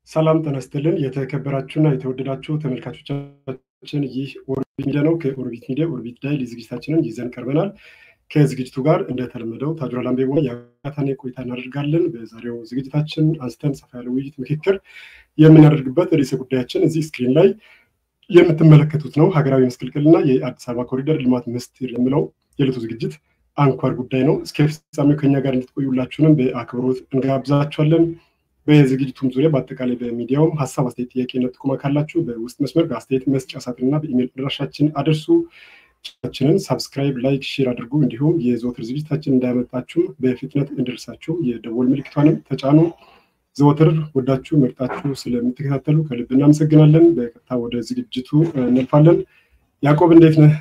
ሰላም ጤና ይስጥልን። የተከበራችሁና የተወደዳችሁ ተመልካቾቻችን ይህ ኦርቢት ሚዲያ ነው። ከኦርቢት ሚዲያ ኦርቢት ዳይሊ ዝግጅታችንን ይዘን ቀርበናል። ከዝግጅቱ ጋር እንደተለመደው ታጁራ ላምቤቦ የአካታኔ ቆይታ እናደርጋለን። በዛሬው ዝግጅታችን አንስተን ሰፋ ያለ ውይይት፣ ምክክር የምናደርግበት ርዕሰ ጉዳያችን እዚህ ስክሪን ላይ የምትመለከቱት ነው። ሀገራዊ መስቀልቅልና የአዲስ አበባ ኮሪደር ልማት ምስጢር የሚለው የዕለቱ ዝግጅት አንኳር ጉዳይ ነው። እስከ ፍጻሜው ከኛ ጋር እንድትቆዩላችሁንም በአክብሮት እንጋብዛችኋለን። በዝግጅቱም ዙሪያ በአጠቃላይ በሚዲያውም ሀሳብ፣ አስተያየት፣ ጥያቄና ጥቆማ ካላችሁ በውስጥ መስመር በአስተያየት መስጫ ሳጥንና በኢሜይል አድራሻችን አድርሱ። ቻችንን ሳብስክራይብ፣ ላይክ፣ ሼር አድርጉ። እንዲሁም የዘወትር ዝግጅታችን እንዳያመጣችሁ በፍጥነት እንድርሳችሁ የደወል ምልክቷንም ተጫኑ። ዘወትር ወዳችሁ መርጣችሁ ስለምትከታተሉ ከልብ እናመሰግናለን። በቀጥታ ወደ ዝግጅቱ እናልፋለን። ያዕቆብ እንዴት ነህ?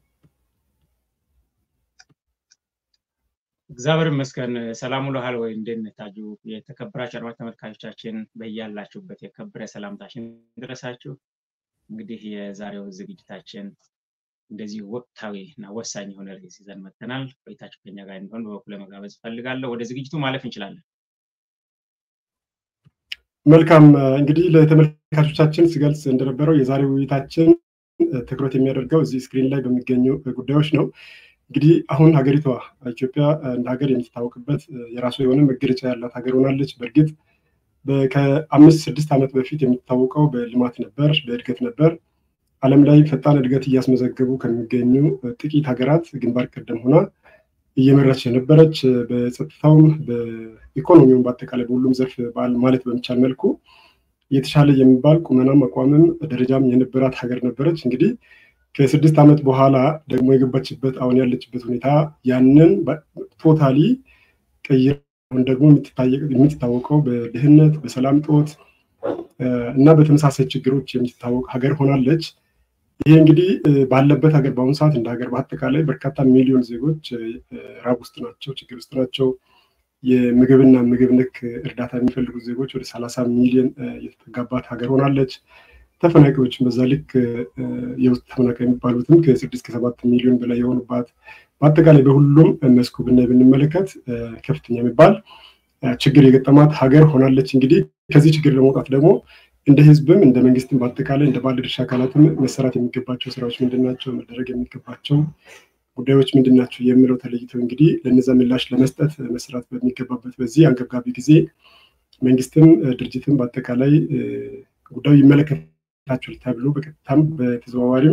እግዚአብሔር ይመስገን። ሰላም ውለሃል ወይ? እንዴት ነህ ታጁ? የተከበራችሁ አድማጭ ተመልካቾቻችን በያላችሁበት የከበረ ሰላምታችን ድረሳችሁ። እንግዲህ የዛሬው ዝግጅታችን እንደዚህ ወቅታዊ እና ወሳኝ የሆነ ርዕስ ይዘን መጥተናል። ቆይታችሁ ከኛ ጋር እንዲሆን በበኩል መጋበዝ እፈልጋለሁ። ወደ ዝግጅቱ ማለፍ እንችላለን። መልካም እንግዲህ ለተመልካቾቻችን ስገልጽ እንደነበረው የዛሬው ውይይታችን ትኩረት የሚያደርገው እዚህ ስክሪን ላይ በሚገኙ ጉዳዮች ነው። እንግዲህ አሁን ሀገሪቷ ኢትዮጵያ እንደ ሀገር የምትታወቅበት የራሷ የሆነ መገለጫ ያላት ሀገር ሆናለች። በእርግጥ ከአምስት ስድስት ዓመት በፊት የምትታወቀው በልማት ነበር፣ በእድገት ነበር። ዓለም ላይ ፈጣን እድገት እያስመዘገቡ ከሚገኙ ጥቂት ሀገራት ግንባር ቀደም ሆና እየመራች የነበረች በጸጥታውም በኢኮኖሚውም በአጠቃላይ በሁሉም ዘርፍ ማለት በሚቻል መልኩ የተሻለ የሚባል ቁመናም አቋምም ደረጃም የነበራት ሀገር ነበረች። እንግዲህ ከስድስት ዓመት በኋላ ደግሞ የገባችበት አሁን ያለችበት ሁኔታ ያንን ቶታሊ ቀይር አሁን ደግሞ የምትታወቀው በድህነት በሰላም ጦት እና በተመሳሳይ ችግሮች የምትታወቅ ሀገር ሆናለች። ይሄ እንግዲህ ባለበት ሀገር በአሁኑ ሰዓት እንደ ሀገር በአጠቃላይ በርካታ ሚሊዮን ዜጎች ራብ ውስጥ ናቸው፣ ችግር ውስጥ ናቸው። የምግብና ምግብ ነክ እርዳታ የሚፈልጉ ዜጎች ወደ ሰላሳ ሚሊዮን የተጠጋባት ሀገር ሆናለች። ተፈናቃዮችን በዛ ልክ የውስጥ ተፈናቃይ የሚባሉትም ከስድስት ከሰባት ሚሊዮን በላይ የሆኑባት በአጠቃላይ በሁሉም መስኩ ብናይ ብንመለከት ከፍተኛ የሚባል ችግር የገጠማት ሀገር ሆናለች። እንግዲህ ከዚህ ችግር ለመውጣት ደግሞ እንደ ሕዝብም እንደ መንግስትም በአጠቃላይ እንደ ባለድርሻ አካላትም መሰራት የሚገባቸው ስራዎች ምንድን ናቸው፣ መደረግ የሚገባቸው ጉዳዮች ምንድን ናቸው የሚለው ተለይተው እንግዲህ ለነዛ ምላሽ ለመስጠት መስራት በሚገባበት በዚህ አንገብጋቢ ጊዜ መንግስትም ድርጅትም በአጠቃላይ ጉዳዩ ይመለከታቸዋል ተብሎ በቀጥታም በተዘዋዋሪም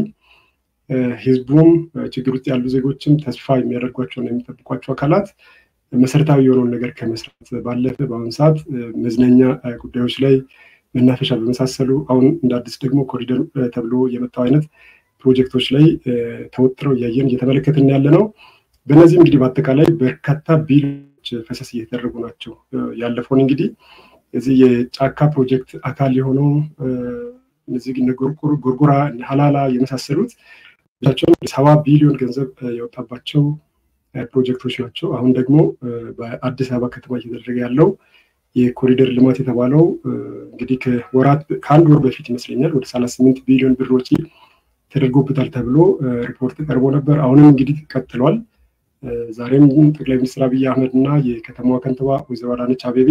ህዝቡም ችግር ውስጥ ያሉ ዜጎችም ተስፋ የሚያደርጓቸውና የሚጠብቋቸው አካላት መሰረታዊ የሆነውን ነገር ከመስራት ባለፈ በአሁኑ ሰዓት መዝናኛ ጉዳዮች ላይ መናፈሻ በመሳሰሉ አሁን እንደ አዲስ ደግሞ ኮሪደር ተብሎ የመጣው አይነት ፕሮጀክቶች ላይ ተወጥረው እያየን እየተመለከትን ያለ ነው። በእነዚህ እንግዲህ በአጠቃላይ በርካታ ቢሎች ፈሰስ እየተደረጉ ናቸው። ያለፈውን እንግዲህ እዚህ የጫካ ፕሮጀክት አካል የሆነው እነዚህ ጎርጎራ፣ ሀላላ የመሳሰሉት ብቻቸውን ሰባ ቢሊዮን ገንዘብ የወጣባቸው ፕሮጀክቶች ናቸው። አሁን ደግሞ በአዲስ አበባ ከተማ እየተደረገ ያለው የኮሪደር ልማት የተባለው እንግዲህ ከወራት ከአንድ ወር በፊት ይመስለኛል ወደ ሰላሳ ስምንት ቢሊዮን ብር ወጪ ተደርጎበታል ተብሎ ሪፖርት ቀርቦ ነበር። አሁንም እንግዲህ ቀጥሏል። ዛሬም ጠቅላይ ሚኒስትር አብይ አህመድ እና የከተማዋ ከንቲባ ወይዘሮ አዳነች አቤቤ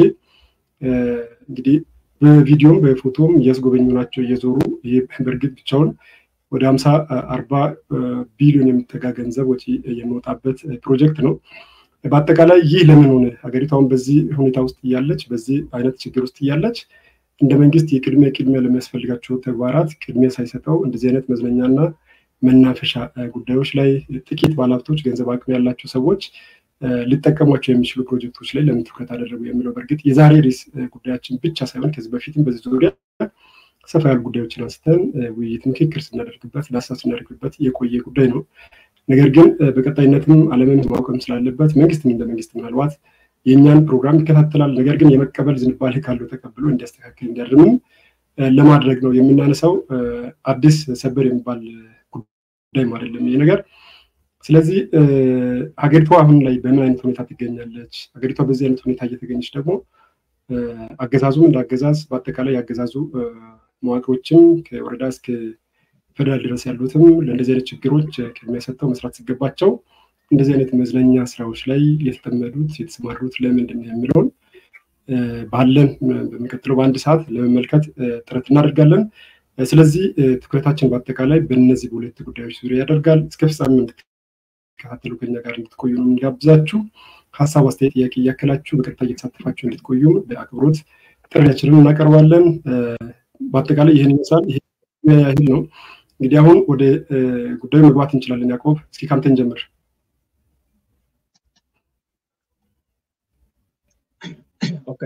እንግዲህ በቪዲዮም በፎቶም እያስጎበኙ ናቸው እየዞሩ ይህ በእርግጥ ብቻውን ወደ ሀምሳ አርባ ቢሊዮን የሚጠጋ ገንዘብ ወጪ የሚወጣበት ፕሮጀክት ነው። በአጠቃላይ ይህ ለምን ሆነ? ሀገሪቷን በዚህ ሁኔታ ውስጥ እያለች በዚህ አይነት ችግር ውስጥ እያለች እንደ መንግስት የቅድሚያ ቅድሚያ ለሚያስፈልጋቸው ተግባራት ቅድሚያ ሳይሰጠው እንደዚህ አይነት መዝናኛና መናፈሻ ጉዳዮች ላይ ጥቂት ባለሀብቶች፣ ገንዘብ አቅም ያላቸው ሰዎች ሊጠቀሟቸው የሚችሉ ፕሮጀክቶች ላይ ለምን ትኩረት አደረጉ የሚለው በእርግጥ የዛሬ ርዕስ ጉዳያችን ብቻ ሳይሆን ከዚህ በፊትም በዚህ ዙሪያ ሰፋ ያሉ ጉዳዮችን አንስተን ውይይት፣ ምክክር ስናደርግበት ዳሰሳ ስናደርግበት የቆየ ጉዳይ ነው። ነገር ግን በቀጣይነትም ዓለምን ማወቅም ስላለበት መንግስትም እንደ መንግስት ምናልባት የእኛን ፕሮግራም ይከታተላል። ነገር ግን የመቀበል ዝንባሌ ካለው ተቀብሎ እንዲያስተካክል እንዲያርምም ለማድረግ ነው የምናነሳው። አዲስ ሰበር የሚባል ጉዳይም አይደለም ይህ ነገር። ስለዚህ ሀገሪቷ አሁን ላይ በምን አይነት ሁኔታ ትገኛለች? ሀገሪቷ በዚህ አይነት ሁኔታ እየተገኘች ደግሞ አገዛዙም እንደ አገዛዝ በአጠቃላይ ያገዛዙ መዋቅሮችም ከወረዳ እስከ ፌደራል ድረስ ያሉትም ለእንደዚህ አይነት ችግሮች ቅድሚያ ሰጥተው መስራት ሲገባቸው እንደዚህ አይነት መዝናኛ ስራዎች ላይ የተጠመዱት የተሰማሩት ለምንድን ነው የሚለውን ባለን በሚቀጥለው በአንድ ሰዓት ለመመልከት ጥረት እናደርጋለን። ስለዚህ ትኩረታችን በአጠቃላይ በእነዚህ በሁለት ጉዳዮች ዙሪያ ያደርጋል። እስከ ፍጻሜ እንድትከታተሉ ከኛ ጋር እንድትቆዩ ነው የምንጋብዛችሁ። ሀሳብ፣ አስተያየት፣ ጥያቄ እያከላችሁ በቀጥታ እየተሳተፋችሁ እንድትቆዩ በአክብሮት ጥሪያችንን እናቀርባለን። በአጠቃላይ ይህን ይመስላል። ይህ ያህል ነው። እንግዲህ አሁን ወደ ጉዳዩ መግባት እንችላለን። ያዕቆብ እስኪ ካንተን ጀምር። ኦኬ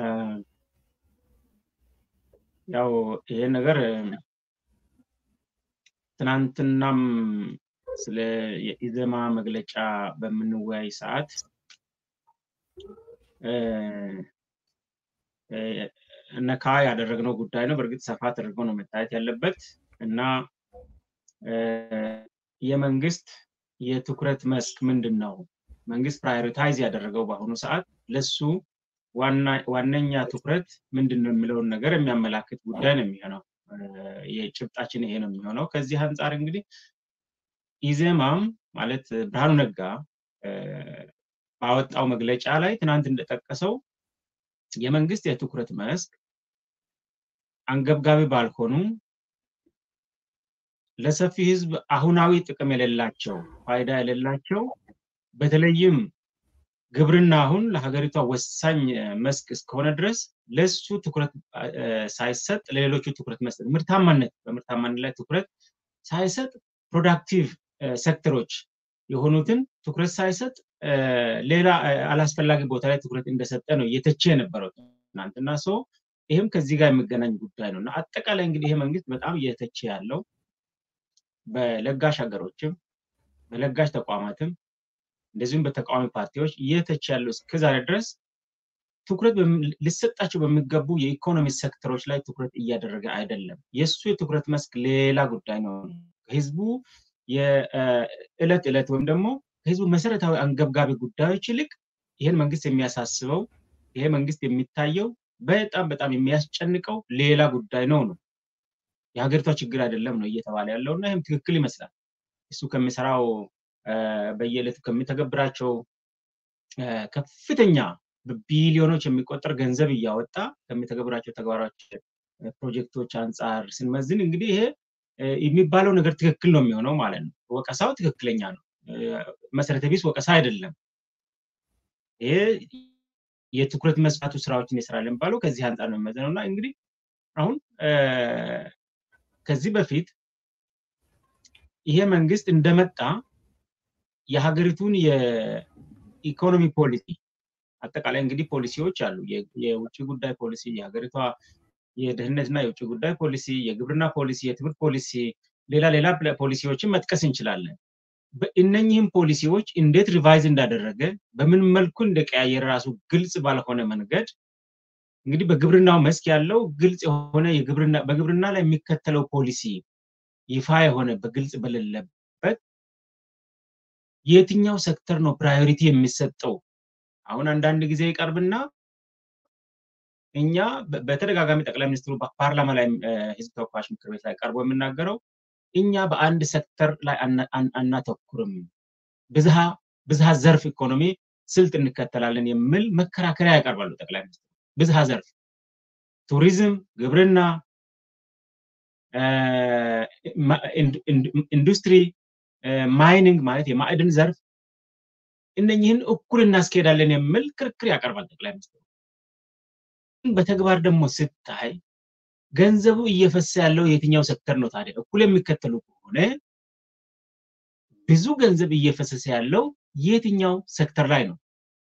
ያው ይሄ ነገር ትናንትናም ስለ የኢዘማ መግለጫ በምንወያይ ሰዓት ነካ ያደረግነው ጉዳይ ነው። በእርግጥ ሰፋ ተደርጎ ነው መታየት ያለበት እና የመንግስት የትኩረት መስክ ምንድን ነው? መንግስት ፕራዮሪታይዝ ያደረገው በአሁኑ ሰዓት ለሱ ዋነኛ ትኩረት ምንድን ነው የሚለውን ነገር የሚያመላክት ጉዳይ ነው የሚሆነው። የጭብጣችን ይሄ ነው የሚሆነው። ከዚህ አንጻር እንግዲህ ኢዜማም ማለት ብርሃኑ ነጋ ባወጣው መግለጫ ላይ ትናንት እንደጠቀሰው የመንግስት የትኩረት መስክ አንገብጋቢ ባልሆኑ ለሰፊ ህዝብ አሁናዊ ጥቅም የሌላቸው ፋይዳ የሌላቸው በተለይም ግብርና አሁን ለሀገሪቷ ወሳኝ መስክ እስከሆነ ድረስ ለሱ ትኩረት ሳይሰጥ ለሌሎቹ ትኩረት መስጠት ምርታማነት በምርታማነት ላይ ትኩረት ሳይሰጥ ፕሮዳክቲቭ ሴክተሮች የሆኑትን ትኩረት ሳይሰጥ ሌላ አላስፈላጊ ቦታ ላይ ትኩረት እንደሰጠ ነው እየተቸ የነበረው ትናንትና ሰው ይህም ከዚህ ጋር የሚገናኝ ጉዳይ ነው እና አጠቃላይ እንግዲህ ይሄ መንግስት በጣም እየተቸ ያለው በለጋሽ ሀገሮችም በለጋሽ ተቋማትም እንደዚሁም በተቃዋሚ ፓርቲዎች እየተቸ ያለው እስከዛሬ ድረስ ትኩረት ሊሰጣቸው በሚገቡ የኢኮኖሚ ሴክተሮች ላይ ትኩረት እያደረገ አይደለም። የእሱ የትኩረት መስክ ሌላ ጉዳይ ነው። ህዝቡ የዕለት ዕለት ወይም ደግሞ ከህዝቡ መሰረታዊ አንገብጋቢ ጉዳዮች ይልቅ ይህን መንግስት የሚያሳስበው ይሄ መንግስት የሚታየው በጣም በጣም የሚያስጨንቀው ሌላ ጉዳይ ነው ነው የሀገሪቷ ችግር አይደለም ነው እየተባለ ያለው እና ይህም ትክክል ይመስላል። እሱ ከሚሰራው በየዕለቱ ከሚተገብራቸው ከፍተኛ በቢሊዮኖች የሚቆጠር ገንዘብ እያወጣ ከሚተገብራቸው ተግባራች ፕሮጀክቶች አንጻር ስንመዝን እንግዲህ ይሄ የሚባለው ነገር ትክክል ነው የሚሆነው ማለት ነው። ወቀሳው ትክክለኛ ነው። መሰረተ ቢስ ወቀሳ አይደለም። ይሄ የትኩረት መስፋቱ ስራዎችን ይሰራል የሚባለው ከዚህ አንጻር ነው የሚመዘነው እና እንግዲህ አሁን ከዚህ በፊት ይሄ መንግስት እንደመጣ የሀገሪቱን የኢኮኖሚ ፖሊሲ አጠቃላይ እንግዲህ ፖሊሲዎች አሉ። የውጭ ጉዳይ ፖሊሲ፣ የሀገሪቷ የደህንነትና የውጭ ጉዳይ ፖሊሲ፣ የግብርና ፖሊሲ፣ የትምህርት ፖሊሲ፣ ሌላ ሌላ ፖሊሲዎችን መጥቀስ እንችላለን። እነኚህም ፖሊሲዎች እንዴት ሪቫይዝ እንዳደረገ በምን መልኩ እንደቀያየረ ራሱ ግልጽ ባልሆነ መንገድ እንግዲህ በግብርናው መስክ ያለው ግልጽ የሆነ በግብርና ላይ የሚከተለው ፖሊሲ ይፋ የሆነ በግልጽ በሌለበት የትኛው ሴክተር ነው ፕራዮሪቲ የሚሰጠው? አሁን አንዳንድ ጊዜ ይቀርብና እኛ በተደጋጋሚ ጠቅላይ ሚኒስትሩ ፓርላማ ላይ ህዝብ ተወካዮች ምክር ቤት ላይ ቀርቦ የምናገረው እኛ በአንድ ሴክተር ላይ አናተኩርም፣ ብዝሃ ብዝሃ ዘርፍ ኢኮኖሚ ስልት እንከተላለን የሚል መከራከሪያ ያቀርባሉ ጠቅላይ ሚኒስትሩ። ብዝሃ ዘርፍ ቱሪዝም፣ ግብርና፣ ኢንዱስትሪ፣ ማይኒንግ ማለት የማዕድን ዘርፍ እነኝህን እኩል እናስኬዳለን የሚል ክርክር ያቀርባል ጠቅላይ ሚኒስትሩ። በተግባር ደግሞ ስታይ ገንዘቡ እየፈሰ ያለው የትኛው ሴክተር ነው ታዲያ? እኩል የሚከተሉ ከሆነ ብዙ ገንዘብ እየፈሰሰ ያለው የትኛው ሴክተር ላይ ነው?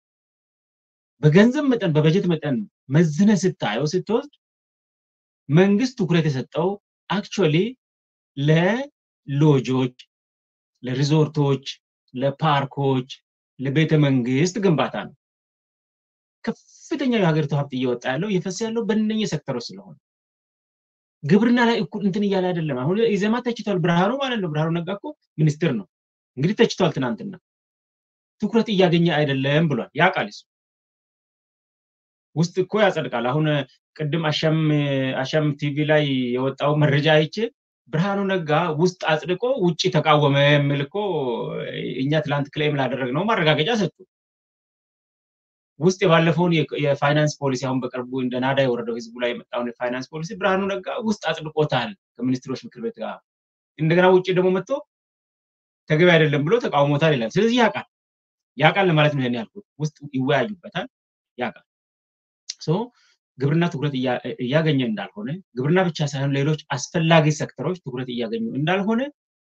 በገንዘብ መጠን በበጀት መጠን መዝነ ስታየው ስትወስድ መንግስት ትኩረት የሰጠው አክቹዋሊ ለሎጆች፣ ለሪዞርቶች፣ ለፓርኮች፣ ለቤተ መንግስት ግንባታ ነው። ከፍተኛው የሀገሪቱ ሀብት እየወጣ ያለው እየፈሰ ያለው በእነኚህ ሴክተሮች ስለሆነ ግብርና ላይ እኩል እንትን እያለ አይደለም። አሁን ኢዜማ ተችቷል። ብርሃኑ ማለት ነው። ብርሃኑ ነጋ እኮ ሚኒስትር ነው። እንግዲህ ተችቷል። ትናንትና ትኩረት እያገኘ አይደለም ብሏል። ያውቃል እሱ ውስጥ እኮ ያጸድቃል። አሁን ቅድም አሻም አሻም ቲቪ ላይ የወጣው መረጃ አይቼ ብርሃኑ ነጋ ውስጥ አጽድቆ ውጭ ተቃወመ የሚል እኮ እኛ ትላንት ክሌም ላደረግነው ማረጋገጫ ሰጡ። ውስጥ የባለፈውን የፋይናንስ ፖሊሲ አሁን በቅርቡ እንደ ናዳ የወረደው ህዝቡ ላይ የመጣውን የፋይናንስ ፖሊሲ ብርሃኑ ነጋ ውስጥ አጽድቆታል ከሚኒስትሮች ምክር ቤት ጋር። እንደገና ውጭ ደግሞ መጥቶ ተገቢ አይደለም ብሎ ተቃውሞታል ይላል። ስለዚህ ያውቃል ያውቃል ለማለት ነው ይሄን ያልኩት። ውስጥ ይወያዩበታል፣ ያውቃል። ሶ ግብርና ትኩረት እያገኘ እንዳልሆነ ግብርና ብቻ ሳይሆን ሌሎች አስፈላጊ ሴክተሮች ትኩረት እያገኙ እንዳልሆነ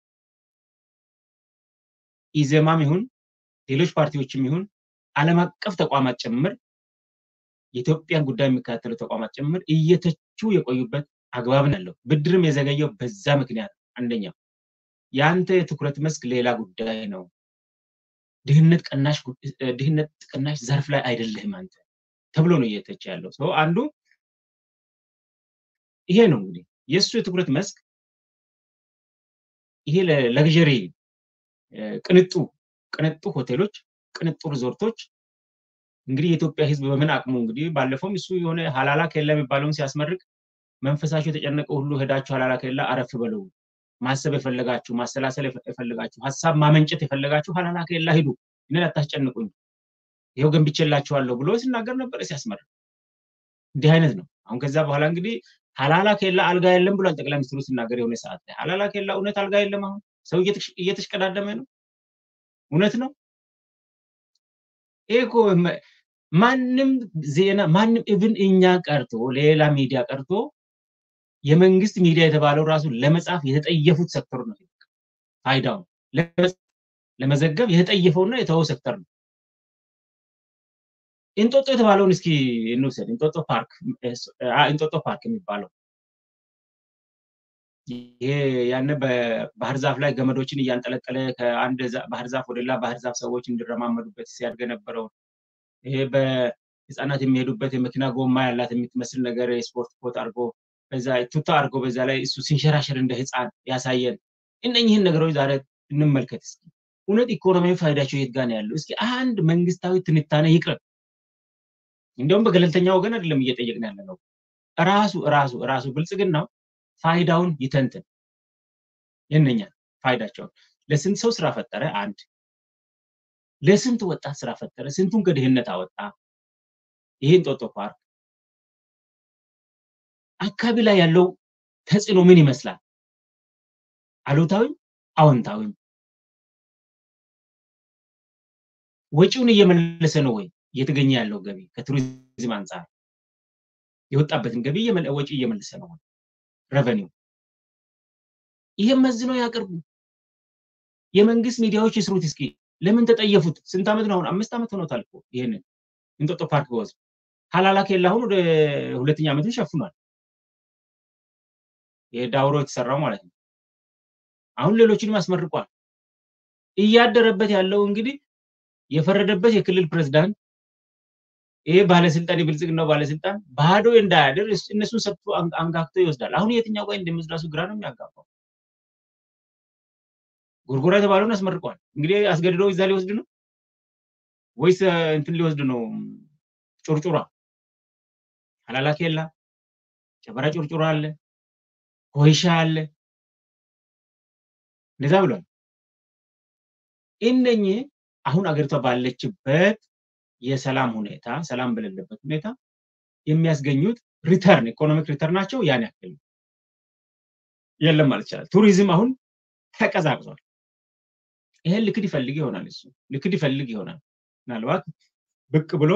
ኢዜማም ይሁን ሌሎች ፓርቲዎችም ይሁን ዓለም አቀፍ ተቋማት ጭምር የኢትዮጵያን ጉዳይ የሚከታተሉ ተቋማት ጭምር እየተቹ የቆዩበት አግባብ ያለው ብድርም የዘገየው በዛ ምክንያት አንደኛው የአንተ የትኩረት መስክ ሌላ ጉዳይ ነው። ድህነት ቀናሽ ድህነት ቀናሽ ዘርፍ ላይ አይደለህም አንተ ተብሎ ነው እየተቸ ያለው ሰው አንዱ ይሄ ነው እንግዲህ የእሱ የትኩረት መስክ ይሄ ለግዠሪ ቅንጡ ቅንጡ ሆቴሎች ቅንጡ ሪዞርቶች እንግዲህ የኢትዮጵያ ህዝብ በምን አቅሙ እንግዲህ ባለፈውም እሱ የሆነ ሀላላ ኬላ የሚባለውን ሲያስመርቅ መንፈሳቸው የተጨነቀ ሁሉ ሄዳችሁ ሀላላ ኬላ አረፍ በለው ማሰብ የፈለጋችሁ ማሰላሰል የፈለጋችሁ ሀሳብ ማመንጨት የፈለጋችሁ ሀላላ ኬላ ሂዱ እኔን አታስጨንቁኝ ይኸው ገንብቼላችኋለሁ ብሎ ሲናገር ነበር ሲያስመርቅ እንዲህ አይነት ነው አሁን ከዛ በኋላ እንግዲህ ሀላላ ኬላ አልጋ የለም ብሏል ጠቅላይ ሚኒስትሩ ሲናገር የሆነ ሰዓት ላይ ሀላላ ኬላ እውነት አልጋ የለም አሁን ሰው እየተሽቀዳደመ ነው እውነት ነው ይሄ እኮ ማንም ዜና ማንም ኢቭን እኛ ቀርቶ ሌላ ሚዲያ ቀርቶ የመንግስት ሚዲያ የተባለው ራሱ ለመጻፍ የተጠየፉት ሴክተር ነው ፋይዳው ለመዘገብ የተጠየፈውና የተወው ሴክተር ነው እንጦጦ የተባለውን እስኪ እንውሰድ እንጦጦ ፓርክ እንጦጦ ፓርክ የሚባለው ይሄ ያነ በባህር ዛፍ ላይ ገመዶችን እያንጠለጠለ ከአንድ ባህር ዛፍ ወደ ሌላ ባህር ዛፍ ሰዎች እንዲረማመዱበት ሲያድግ የነበረው ይሄ በህፃናት የሚሄዱበት የመኪና ጎማ ያላት የምትመስል ነገር የስፖርት ኮት አድርጎ በዛ ቱታ አድርጎ በዛ ላይ እሱ ሲንሸራሸር እንደ ህፃን ያሳየን እነኝህን ነገሮች ዛሬ እንመልከት እስኪ እውነት ኢኮኖሚያዊ ፋይዳቸው የት ጋር ነው ያለው እስኪ አንድ መንግስታዊ ትንታኔ ይቅረብ እንዲሁም በገለልተኛ ወገን አይደለም እየጠየቅን ያለ ነው ራሱ ራሱ ራሱ ብልጽግናው ፋይዳውን ይተንትን የነኛ ፋይዳቸውን ለስንት ሰው ስራ ፈጠረ አንድ ለስንት ወጣት ስራ ፈጠረ ስንቱን ከድህነት አወጣ ይሄ እንጦጦ ፓርክ አካባቢ ላይ ያለው ተጽዕኖ ምን ይመስላል አሉታዊም አዎንታዊም ወጪውን እየመለሰ ነው ወይ እየተገኘ ያለው ገቢ ከቱሪዝም አንጻር የወጣበትን ገቢ ወጪ እየመለሰ ነው ወይ ረቨኒው ይህም መዝነው ያቅርቡ የመንግስት ሚዲያዎች ይስሩት እስኪ ለምን ተጠየፉት ስንት ዓመት ነው አሁን አምስት ዓመት ሆኖታል እኮ ይህንን እንጦጦ ፓርክ በወዝ ሀላላ ኬላ አሁን ወደ ሁለተኛ ዓመቱን ሸፍኗል የዳውሮ የተሰራው ማለት ነው አሁን ሌሎችንም አስመርቋል እያደረበት ያለው እንግዲህ የፈረደበት የክልል ፕሬዝዳንት ይሄ ባለስልጣን የብልጽግናው ባለስልጣን ባዶ እንዳያድር እነሱን ሰጥቶ አንጋግቶ ይወስዳል አሁን የትኛው ጋር እንደሚወስዳሱ ግራ ነው የሚያጋባው ጎርጎራ የተባለውን አስመርቋል እንግዲህ አስገድዶ እዛ ሊወስድ ነው ወይስ እንትን ሊወስድ ነው ጩርጩራ ሀላላ ኬላ ጨበራ ጩርጩራ አለ ኮይሻ አለ እንደዛ ብሏል እነኚህ አሁን አገሪቷ ባለችበት የሰላም ሁኔታ ሰላም በሌለበት ሁኔታ የሚያስገኙት ሪተርን ኢኮኖሚክ ሪተርናቸው ያን ያክል የለም ማለት ይቻላል ቱሪዝም አሁን ተቀዛቅዟል ይሄን ልክድ ይፈልግ ይሆናል እሱ ልክድ ይፈልግ ይሆናል ምናልባት ብቅ ብሎ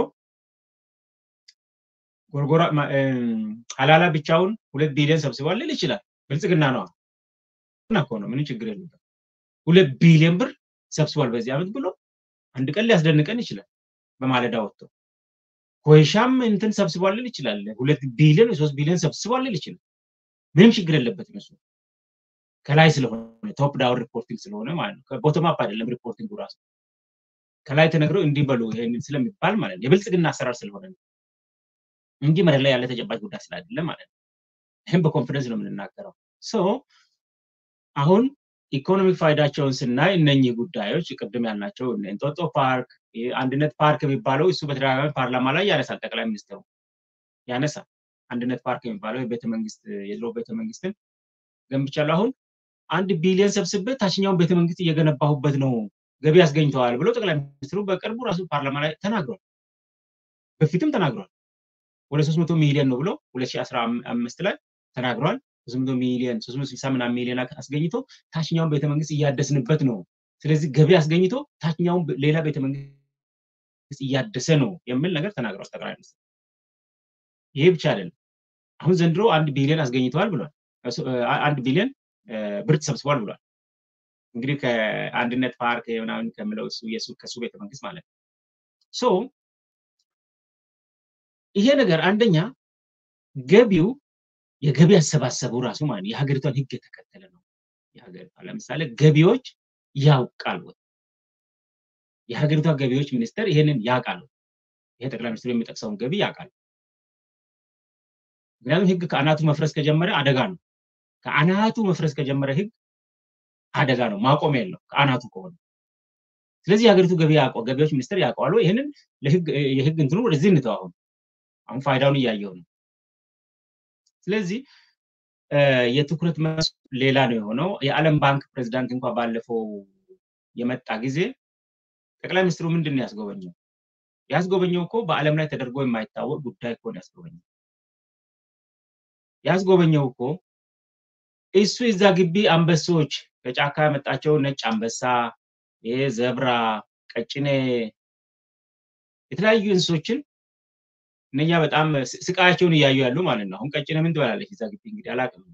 ጎርጎራ ሀላላ ብቻውን ሁለት ቢሊዮን ሰብስቧል ሊል ይችላል ብልጽግና ነዋ እና እኮ ነው ምንም ችግር የለበት ሁለት ቢሊዮን ብር ሰብስቧል በዚህ ዓመት ብሎ አንድ ቀን ሊያስደንቀን ይችላል በማለዳ ወጥቶ ኮይሻም እንትን ሰብስቧል ሊል ይችላል ሁለት ቢሊዮን ሶስት ቢሊዮን ሰብስቧል ሊል ይችላል ምንም ችግር የለበትም እሱ ከላይ ስለሆነ ቶፕ ዳውን ሪፖርቲንግ ስለሆነ ማለት ነው ቦቶም አፕ አይደለም ሪፖርቲንግ ራሱ ከላይ ተነግረው እንዲበሉ ይሄን ስለሚባል ማለት ነው የብልጽግና አሰራር ስለሆነ ነው እንጂ መሬት ላይ ያለ ተጨባጭ ጉዳይ ስላይደለ ማለት ነው ይህም በኮንፊደንስ ነው የምንናገረው ሶ አሁን ኢኮኖሚክ ፋይዳቸውን ስናይ እነኚህ ጉዳዮች ቅድም ያልናቸው እንጦጦ ፓርክ አንድነት ፓርክ የሚባለው እሱ በተደጋጋሚ ፓርላማ ላይ ያነሳል ጠቅላይ ሚኒስትሩ ያነሳል አንድነት ፓርክ የሚባለው ቤተመንግስት የድሮ ቤተመንግስትን ገንብቻለሁ አሁን አንድ ቢሊዮን ሰብስቤ ታችኛውን ቤተመንግስት እየገነባሁበት ነው ገቢ ያስገኝተዋል ብሎ ጠቅላይ ሚኒስትሩ በቅርቡ ራሱ ፓርላማ ላይ ተናግሯል በፊትም ተናግሯል። ወደ 300 ሚሊዮን ነው ብሎ 2015 ላይ ተናግሯል። 300 ሚሊዮን 360 ምናምን ሚሊዮን አስገኝቶ ታችኛውን ቤተመንግስት እያደስንበት ነው። ስለዚህ ገቢ አስገኝቶ ታችኛውን ሌላ ቤተመንግስት እያደሰ ነው የሚል ነገር ተናግሯል ጠቅላይ ሚኒስትር። ይሄ ብቻ አይደለም። አሁን ዘንድሮ አንድ ቢሊዮን አስገኝተዋል ብሏል። አንድ ቢሊዮን ብር ተሰብስቧል ብሏል። እንግዲህ ከአንድነት ፓርክ ምናምን ከምለው እሱ ከሱ ቤተመንግስት ማለት ነው። ሶ ይሄ ነገር አንደኛ ገቢው የገቢ አሰባሰቡ ራሱ ማለት የሀገሪቷን ህግ የተከተለ ነው። የሀገሪቷ ለምሳሌ ገቢዎች ያውቃል ወይ? የሀገሪቷ ገቢዎች ሚኒስቴር ይሄንን ያውቃል ወይ? ይሄ ጠቅላይ ሚኒስትሩ የሚጠቅሰውን ገቢ ያውቃል። ምክንያቱም ህግ ከአናቱ መፍረስ ከጀመረ አደጋ ነው። ከአናቱ መፍረስ ከጀመረ ህግ አደጋ ነው፣ ማቆም የለው ከአናቱ ከሆነ። ስለዚህ የሀገሪቱ ገቢ ገቢዎች ሚኒስቴር ያውቀዋል። ይህንን የህግ እንትኑ ወደዚህ እንተው። አሁን አሁን ፋይዳውን እያየው ነው። ስለዚህ የትኩረት መስ ሌላ ነው የሆነው። የዓለም ባንክ ፕሬዚዳንት እንኳ ባለፈው የመጣ ጊዜ ጠቅላይ ሚኒስትሩ ምንድን ነው ያስጎበኘው? ያስጎበኘው እኮ በዓለም ላይ ተደርጎ የማይታወቅ ጉዳይ እኮ ነው ያስጎበኘው። ያስጎበኘው እኮ እሱ እዛ ግቢ አንበሶች ከጫካ ያመጣቸው ነጭ አንበሳ፣ ይሄ ዘብራ፣ ቀጭኔ የተለያዩ እንስሶችን እነኛ በጣም ስቃያቸውን እያዩ ያሉ ማለት ነው። አሁን ቀጭኔ ምን ትበላለች እዛ ግቢ እንግዲህ አላውቅም።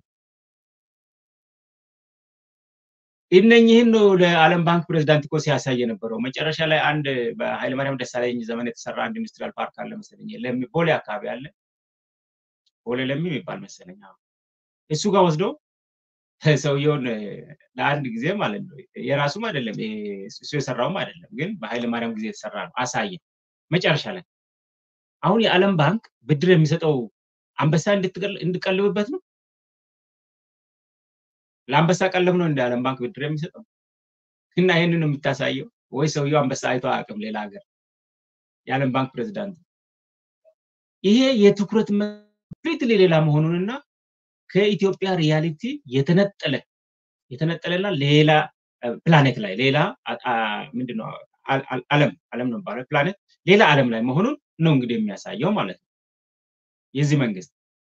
እነኝህን ነው ለዓለም ባንክ ፕሬዚዳንት እኮ ሲያሳይ የነበረው። መጨረሻ ላይ አንድ በኃይለማርያም ደሳለኝ ዘመን የተሰራ አንድ ኢንዱስትሪያል ፓርክ አለ መሰለኝ፣ ለሚ ቦሌ አካባቢ አለ፣ ቦሌ ለሚ የሚባል መሰለኝ። እሱ ጋር ወስዶ ሰውየውን ለአንድ ጊዜ ማለት ነው የራሱም አይደለም እሱ የሰራውም አይደለም፣ ግን በኃይለማርያም ጊዜ የተሰራ ነው። አሳየ መጨረሻ ላይ አሁን የዓለም ባንክ ብድር የሚሰጠው አንበሳ እንድቀልብበት ነው። ለአንበሳ ቀለብ ነው እንደ ዓለም ባንክ ብድር የሚሰጠው እና ይህንን ነው የምታሳየው ወይ ሰውየው አንበሳ አይቶ አያውቅም ሌላ ሀገር የዓለም ባንክ ፕሬዚዳንት ይሄ የትኩረት ኮምፕሊትሊ ሌላ መሆኑንና ከኢትዮጵያ ሪያሊቲ የተነጠለ የተነጠለና ሌላ ፕላኔት ላይ ሌላ ምንድነው ዓለም ዓለም ነው የሚባለው ፕላኔት ሌላ ዓለም ላይ መሆኑን ነው እንግዲህ የሚያሳየው ማለት ነው። የዚህ መንግስት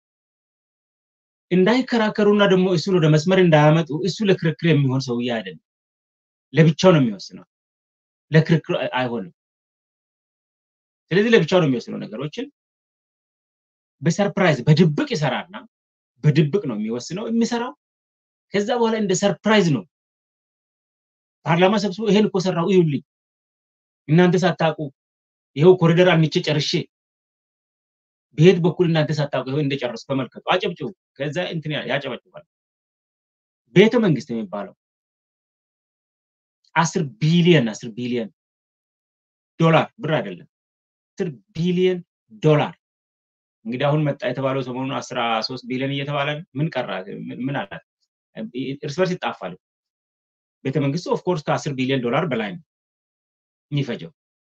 እንዳይከራከሩና ደግሞ እሱን ወደ መስመር እንዳያመጡ እሱ ለክርክር የሚሆን ሰውዬ አይደለም። ለብቻው ነው የሚወስነው፣ ለክርክር አይሆንም። ስለዚህ ለብቻው ነው የሚወስነው ነገሮችን በሰርፕራይዝ በድብቅ ይሰራና በድብቅ ነው የሚወስነው የሚሰራው። ከዛ በኋላ እንደ ሰርፕራይዝ ነው ፓርላማ ሰብስቦ ይሄን እኮ ሰራው እዩልኝ፣ እናንተ ሳታውቁ ይኸው ኮሪደር አንቼ ጨርሼ በየት በኩል እናንተ ሳታውቁ ይኸው እንደጨረሱ ተመልከቱ፣ አጨብጭቡ። ከዛ እንትን ያጨበጭባል። ቤተ መንግስት የሚባለው አስር ቢሊየን አስር ቢሊየን ዶላር ብር አይደለም፣ አስር ቢሊየን ዶላር እንግዲህ አሁን መጣ የተባለው ሰሞኑን አስራ ሶስት ቢሊዮን እየተባለ ምን ቀራ ምን አላት? እርስ በርስ ይጣፋል። ቤተ መንግስቱ ኦፍኮርስ ከአስር ቢሊዮን ዶላር በላይ ነው የሚፈጀው።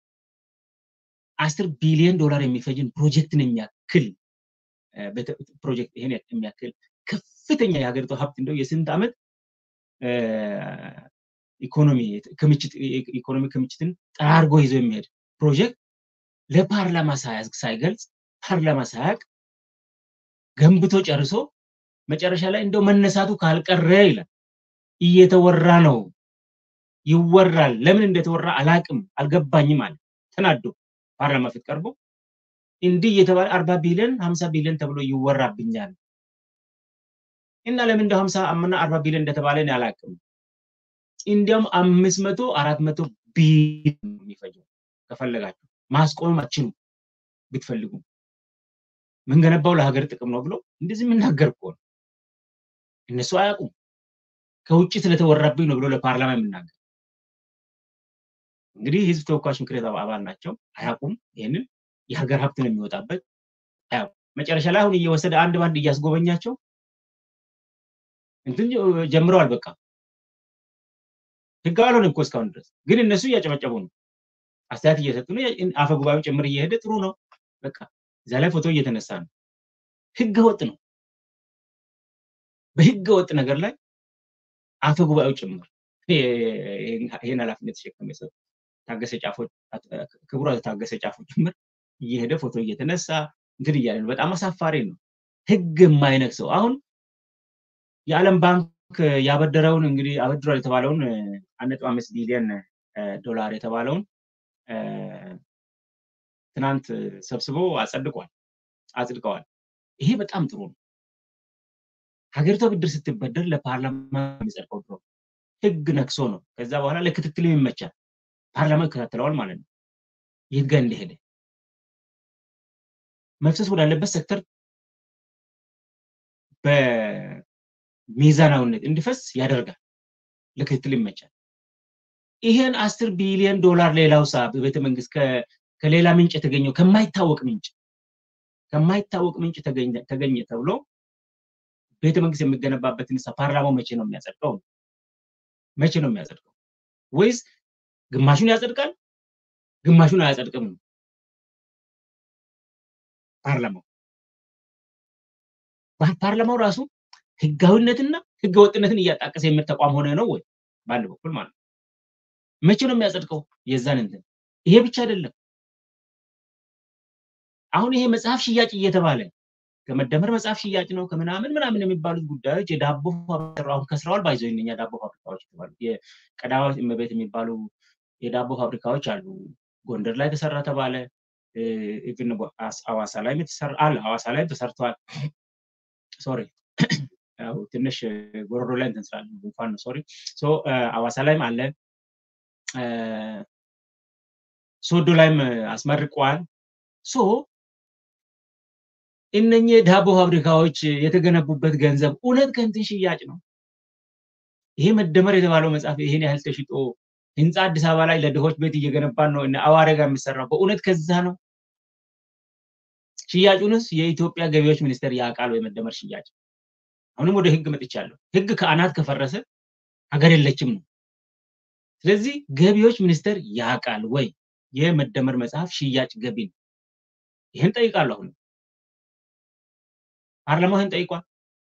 አስር ቢሊዮን ዶላር የሚፈጅን ፕሮጀክትን የሚያክል ፕሮጀክት ይሄን የሚያክል ከፍተኛ የሀገሪቱ ሀብት እንደው የስንት ዓመት ኢኮኖሚ ክምችት ኢኮኖሚ ክምችትን ጠራርጎ ይዞ የሚሄድ ፕሮጀክት ለፓርላማ ሳይገልጽ ፓርላማ ሳያውቅ ገንብቶ ጨርሶ መጨረሻ ላይ እንደው መነሳቱ ካልቀረ ይላል እየተወራ ነው ይወራል። ለምን እንደተወራ አላቅም አልገባኝም አለ ተናዶ ፓርላማ ፊት ቀርቦ እንዲህ እየተባለ አርባ ቢሊዮን ሀምሳ ቢሊዮን ተብሎ ይወራብኛል እና ለምን እንደ ሀምሳ አምና አርባ ቢሊዮን እንደተባለ እኔ አላቅም። እንዲያውም አምስት መቶ አራት መቶ ቢሊዮን የሚፈጀው ከፈለጋችሁ ማስቆም አትችሉም ብትፈልጉ ምንገነባው ለሀገር ጥቅም ነው ብሎ እንደዚህ የምናገር እኮ ነው። እነሱ አያውቁም። ከውጭ ስለተወራብኝ ነው ብሎ ለፓርላማ የምናገር እንግዲህ ህዝብ ተወካዮች ምክር ቤት አባል ናቸው። አያውቁም። ይህንን የሀገር ሀብት ነው የሚወጣበት አያውቁም። መጨረሻ ላይ አሁን እየወሰደ አንድ ባንድ እያስጎበኛቸው እንትን ጀምረዋል። በቃ ህጋዊ አልሆነም እኮ እስካሁን ድረስ ግን እነሱ እያጨበጨቡ ነው፣ አስተያየት እየሰጡ ነው። አፈ ጉባኤው ጭምር እየሄደ ጥሩ ነው በቃ እዛ ላይ ፎቶ እየተነሳ ነው። ህገ ወጥ ነው። በህገ ወጥ ነገር ላይ አፈ ጉባኤው ጭምር ይህን ኃላፊነት ተሸከመ ሰው ታገሰ ጫፎ ክቡር ታገሰ ጫፎ ጭምር እየሄደ ፎቶ እየተነሳ እንትን እያለ ነው። በጣም አሳፋሪ ነው። ህግ የማይነቅሰው አሁን የዓለም ባንክ ያበደረውን እንግዲህ አበድሯል የተባለውን አንድ ነጥብ አምስት ቢሊዮን ዶላር የተባለውን ትናንት ሰብስቦ አጸድቋል አጽድቀዋል። ይሄ በጣም ጥሩ ነው። ሀገሪቷ ብድር ስትበደር ለፓርላማ የሚጸድቀው ድሮ ህግ ነክሶ ነው። ከዛ በኋላ ለክትትልም ይመቻል። ፓርላማ ይከታተለዋል ማለት ነው። የት ጋር እንደሄደ መፍሰስ ወዳለበት ሴክተር በሚዛናዊነት እንዲፈስ ያደርጋል። ለክትትል ይመቻል። ይሄን አስር ቢሊዮን ዶላር ሌላው ሳ በቤተ መንግስት ከሌላ ምንጭ የተገኘው ከማይታወቅ ምንጭ ከማይታወቅ ምንጭ ተገኘ ተብሎ ቤተ መንግስት የሚገነባበትን ሳ ፓርላማው መቼ ነው የሚያጸድቀው? መቼ ነው የሚያጸድቀው? ወይስ ግማሹን ያጸድቃል፣ ግማሹን አያጸድቅም ነው ፓርላማው። ፓርላማው ራሱ ህጋዊነትና ህገወጥነትን እያጣቀሰ የሚል ተቋም ሆነ ነው ወይ? በአንድ በኩል ማለት ነው። መቼ ነው የሚያጸድቀው? የዛን እንትን ይሄ ብቻ አይደለም። አሁን ይሄ መጽሐፍ ሽያጭ እየተባለ ከመደመር መጽሐፍ ሽያጭ ነው ከምናምን ምናምን የሚባሉት ጉዳዮች የዳቦ አሁን ከስረዋል። ባይዘው እነኛ ዳቦ ፋብሪካዎች የተባሉ የቀዳማዊት እመቤት የሚባሉ የዳቦ ፋብሪካዎች አሉ። ጎንደር ላይ ተሰራ ተባለ። ኢቭን ሐዋሳ ላይም የተሰራ አለ። ሐዋሳ ላይም ተሰርተዋል። ሶሪ ያው ትንሽ ጎሮሮ ላይ እንትን ስላለ ጉንፋን ነው። ሶሪ ሶ ሐዋሳ ላይም አለ። ሶዶ ላይም አስመርቀዋል። ሶ እነኚህ የዳቦ ፋብሪካዎች የተገነቡበት ገንዘብ እውነት ከእንትን ሽያጭ ነው። ይሄ መደመር የተባለው መጽሐፍ ይሄን ያህል ተሽጦ ህንፃ አዲስ አበባ ላይ ለድሆች ቤት እየገነባን ነው። አዋሬ ጋር የሚሰራው በእውነት ከዛ ነው። ሽያጩንስ የኢትዮጵያ ገቢዎች ሚኒስቴር ያውቃል ወይ? መደመር ሽያጭ አሁንም ወደ ህግ መጥቻለሁ። ህግ ከአናት ከፈረሰ ሀገር የለችም ነው። ስለዚህ ገቢዎች ሚኒስቴር ያውቃል ወይ የመደመር መጽሐፍ ሽያጭ ገቢ ነው? ይህን ጠይቃለሁ። አሁን ፓርላማው ይህን ጠይቋል።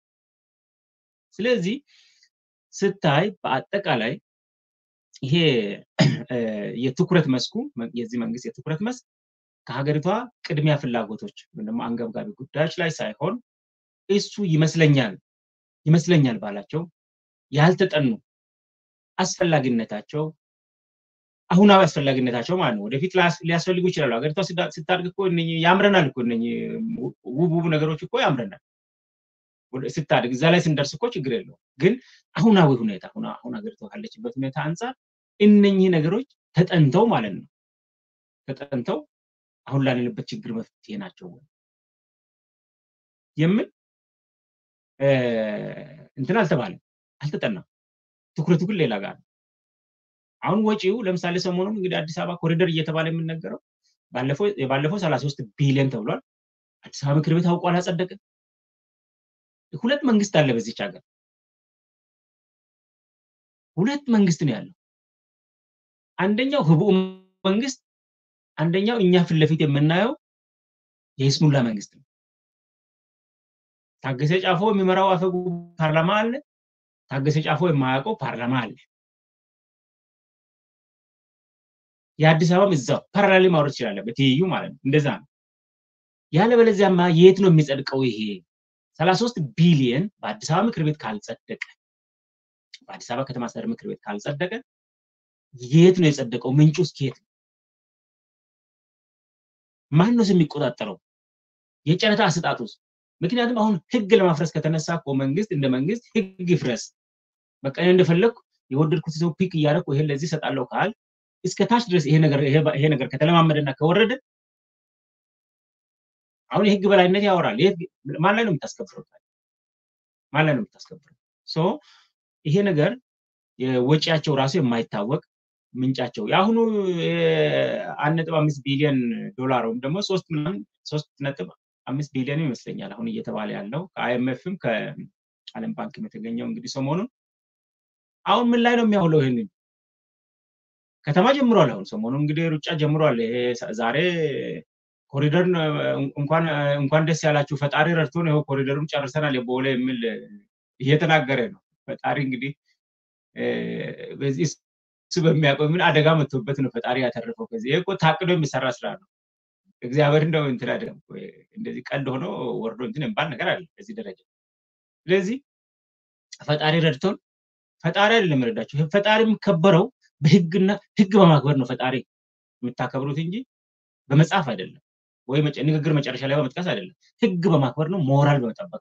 ስለዚህ ስታይ በአጠቃላይ ይሄ የትኩረት መስኩ የዚህ መንግስት የትኩረት መስክ ከሀገሪቷ ቅድሚያ ፍላጎቶች ወይም ደግሞ አንገብጋቢ ጉዳዮች ላይ ሳይሆን እሱ ይመስለኛል ይመስለኛል ባላቸው ያልተጠኑ አስፈላጊነታቸው አሁናዊ አስፈላጊነታቸው ማለት ነው። ወደፊት ሊያስፈልጉ ይችላሉ። ሀገሪቷ ስታድግ እኮ ያምረናል እኮ ውብ ውብ ነገሮች እኮ ያምረናል ስታድግ። እዛ ላይ ስንደርስ እኮ ችግር የለውም። ግን አሁናዊ ሁኔታ አሁን ሀገሪቷ ካለችበት ሁኔታ አንጻር እነኚህ ነገሮች ተጠንተው ማለት ነው ተጠንተው አሁን ላለንበት ችግር መፍትሄ ናቸው ወይ የምን እንትን አልተባለም፣ አልተጠናም። ትኩረቱ ግን ሌላ ጋር ነው። አሁን ወጪው ለምሳሌ ሰሞኑን እንግዲህ አዲስ አበባ ኮሪደር እየተባለ የሚነገረው የባለፈው ሰላሳ ሶስት ቢሊዮን ተብሏል። አዲስ አበባ ምክር ቤት አውቋል፣ አጸደቅን። ሁለት መንግስት አለ በዚች ሀገር፣ ሁለት መንግስት ነው ያለው። አንደኛው ህቡዕ መንግስት፣ አንደኛው እኛ ፊት ለፊት የምናየው የይስሙላ መንግስት ነው። ታገሰ ጫፎ የሚመራው አፈ ፓርላማ አለ። ታገሰ ጫፎ የማያውቀው ፓርላማ አለ። የአዲስ አበባም እዛው ፓራላሊ ማውረድ ይችላለ፣ በትይዩ ማለት ነው። እንደዛ ነው። ያለበለዚያማ የት ነው የሚጸድቀው? ይሄ ሰላሳ ሶስት ቢሊየን በአዲስ አበባ ምክር ቤት ካልጸደቀ፣ በአዲስ አበባ ከተማ አስተዳደር ምክር ቤት ካልጸደቀ የት ነው የጸደቀው? ምንጩ እስከ የት ነው? ማን ነው የሚቆጣጠረው? የጨረታ አሰጣጡስ? ምክንያቱም አሁን ህግ ለማፍረስ ከተነሳ እኮ መንግስት እንደ መንግስት ህግ ይፍረስ፣ በቃ እኔ እንደፈለግኩ የወደድኩት ሰው ፒክ እያደረኩ ይሄን ለዚህ እሰጣለሁ ካል እስከ ታች ድረስ ይሄ ነገር ይሄ ነገር ከተለማመደና ከወረደ አሁን የህግ በላይነት ያወራል። ማን ላይ ነው የምታስከብረው? ማን ላይ ነው የምታስከብረው? ሶ ይሄ ነገር ወጪያቸው ራሱ የማይታወቅ ምንጫቸው የአሁኑ አንድ ነጥብ አምስት ቢሊዮን ዶላር ወይም ደግሞ ሶስት ምናምን ሶስት ነጥብ አምስት ቢሊዮን ይመስለኛል አሁን እየተባለ ያለው ከአይኤምኤፍም ከዓለም ባንክም የተገኘው እንግዲህ ሰሞኑን አሁን ምን ላይ ነው የሚያውለው? ይህንን ከተማ ጀምሯል። አሁን ሰሞኑን እንግዲህ ሩጫ ጀምሯል። ይሄ ዛሬ ኮሪደር እንኳን እንኳን ደስ ያላችሁ ፈጣሪ ረድቶን ይኸው ኮሪደሩን ጨርሰናል የቦሌ የሚል እየተናገረ ነው። ፈጣሪ እንግዲህ በዚህ እሱ በሚያውቀው ምን አደጋ መጥቶበት ነው ፈጣሪ ያተረፈው። ከዚህ ይሄ እኮ ታቅዶ የሚሰራ ስራ ነው። እግዚአብሔር እንደው እንትን አይደለም እንደዚህ ቀልድ ሆኖ ወርዶ እንትን የሚባል ነገር አለ በዚህ ደረጃ። ስለዚህ ፈጣሪ ረድቶን ፈጣሪ አይደለም የረዳቸው። ፈጣሪ የሚከበረው በህግና ህግ በማክበር ነው። ፈጣሪ የምታከብሩት እንጂ በመጽሐፍ አይደለም፣ ወይ ንግግር መጨረሻ ላይ በመጥቀስ አይደለም። ህግ በማክበር ነው፣ ሞራል በመጠበቅ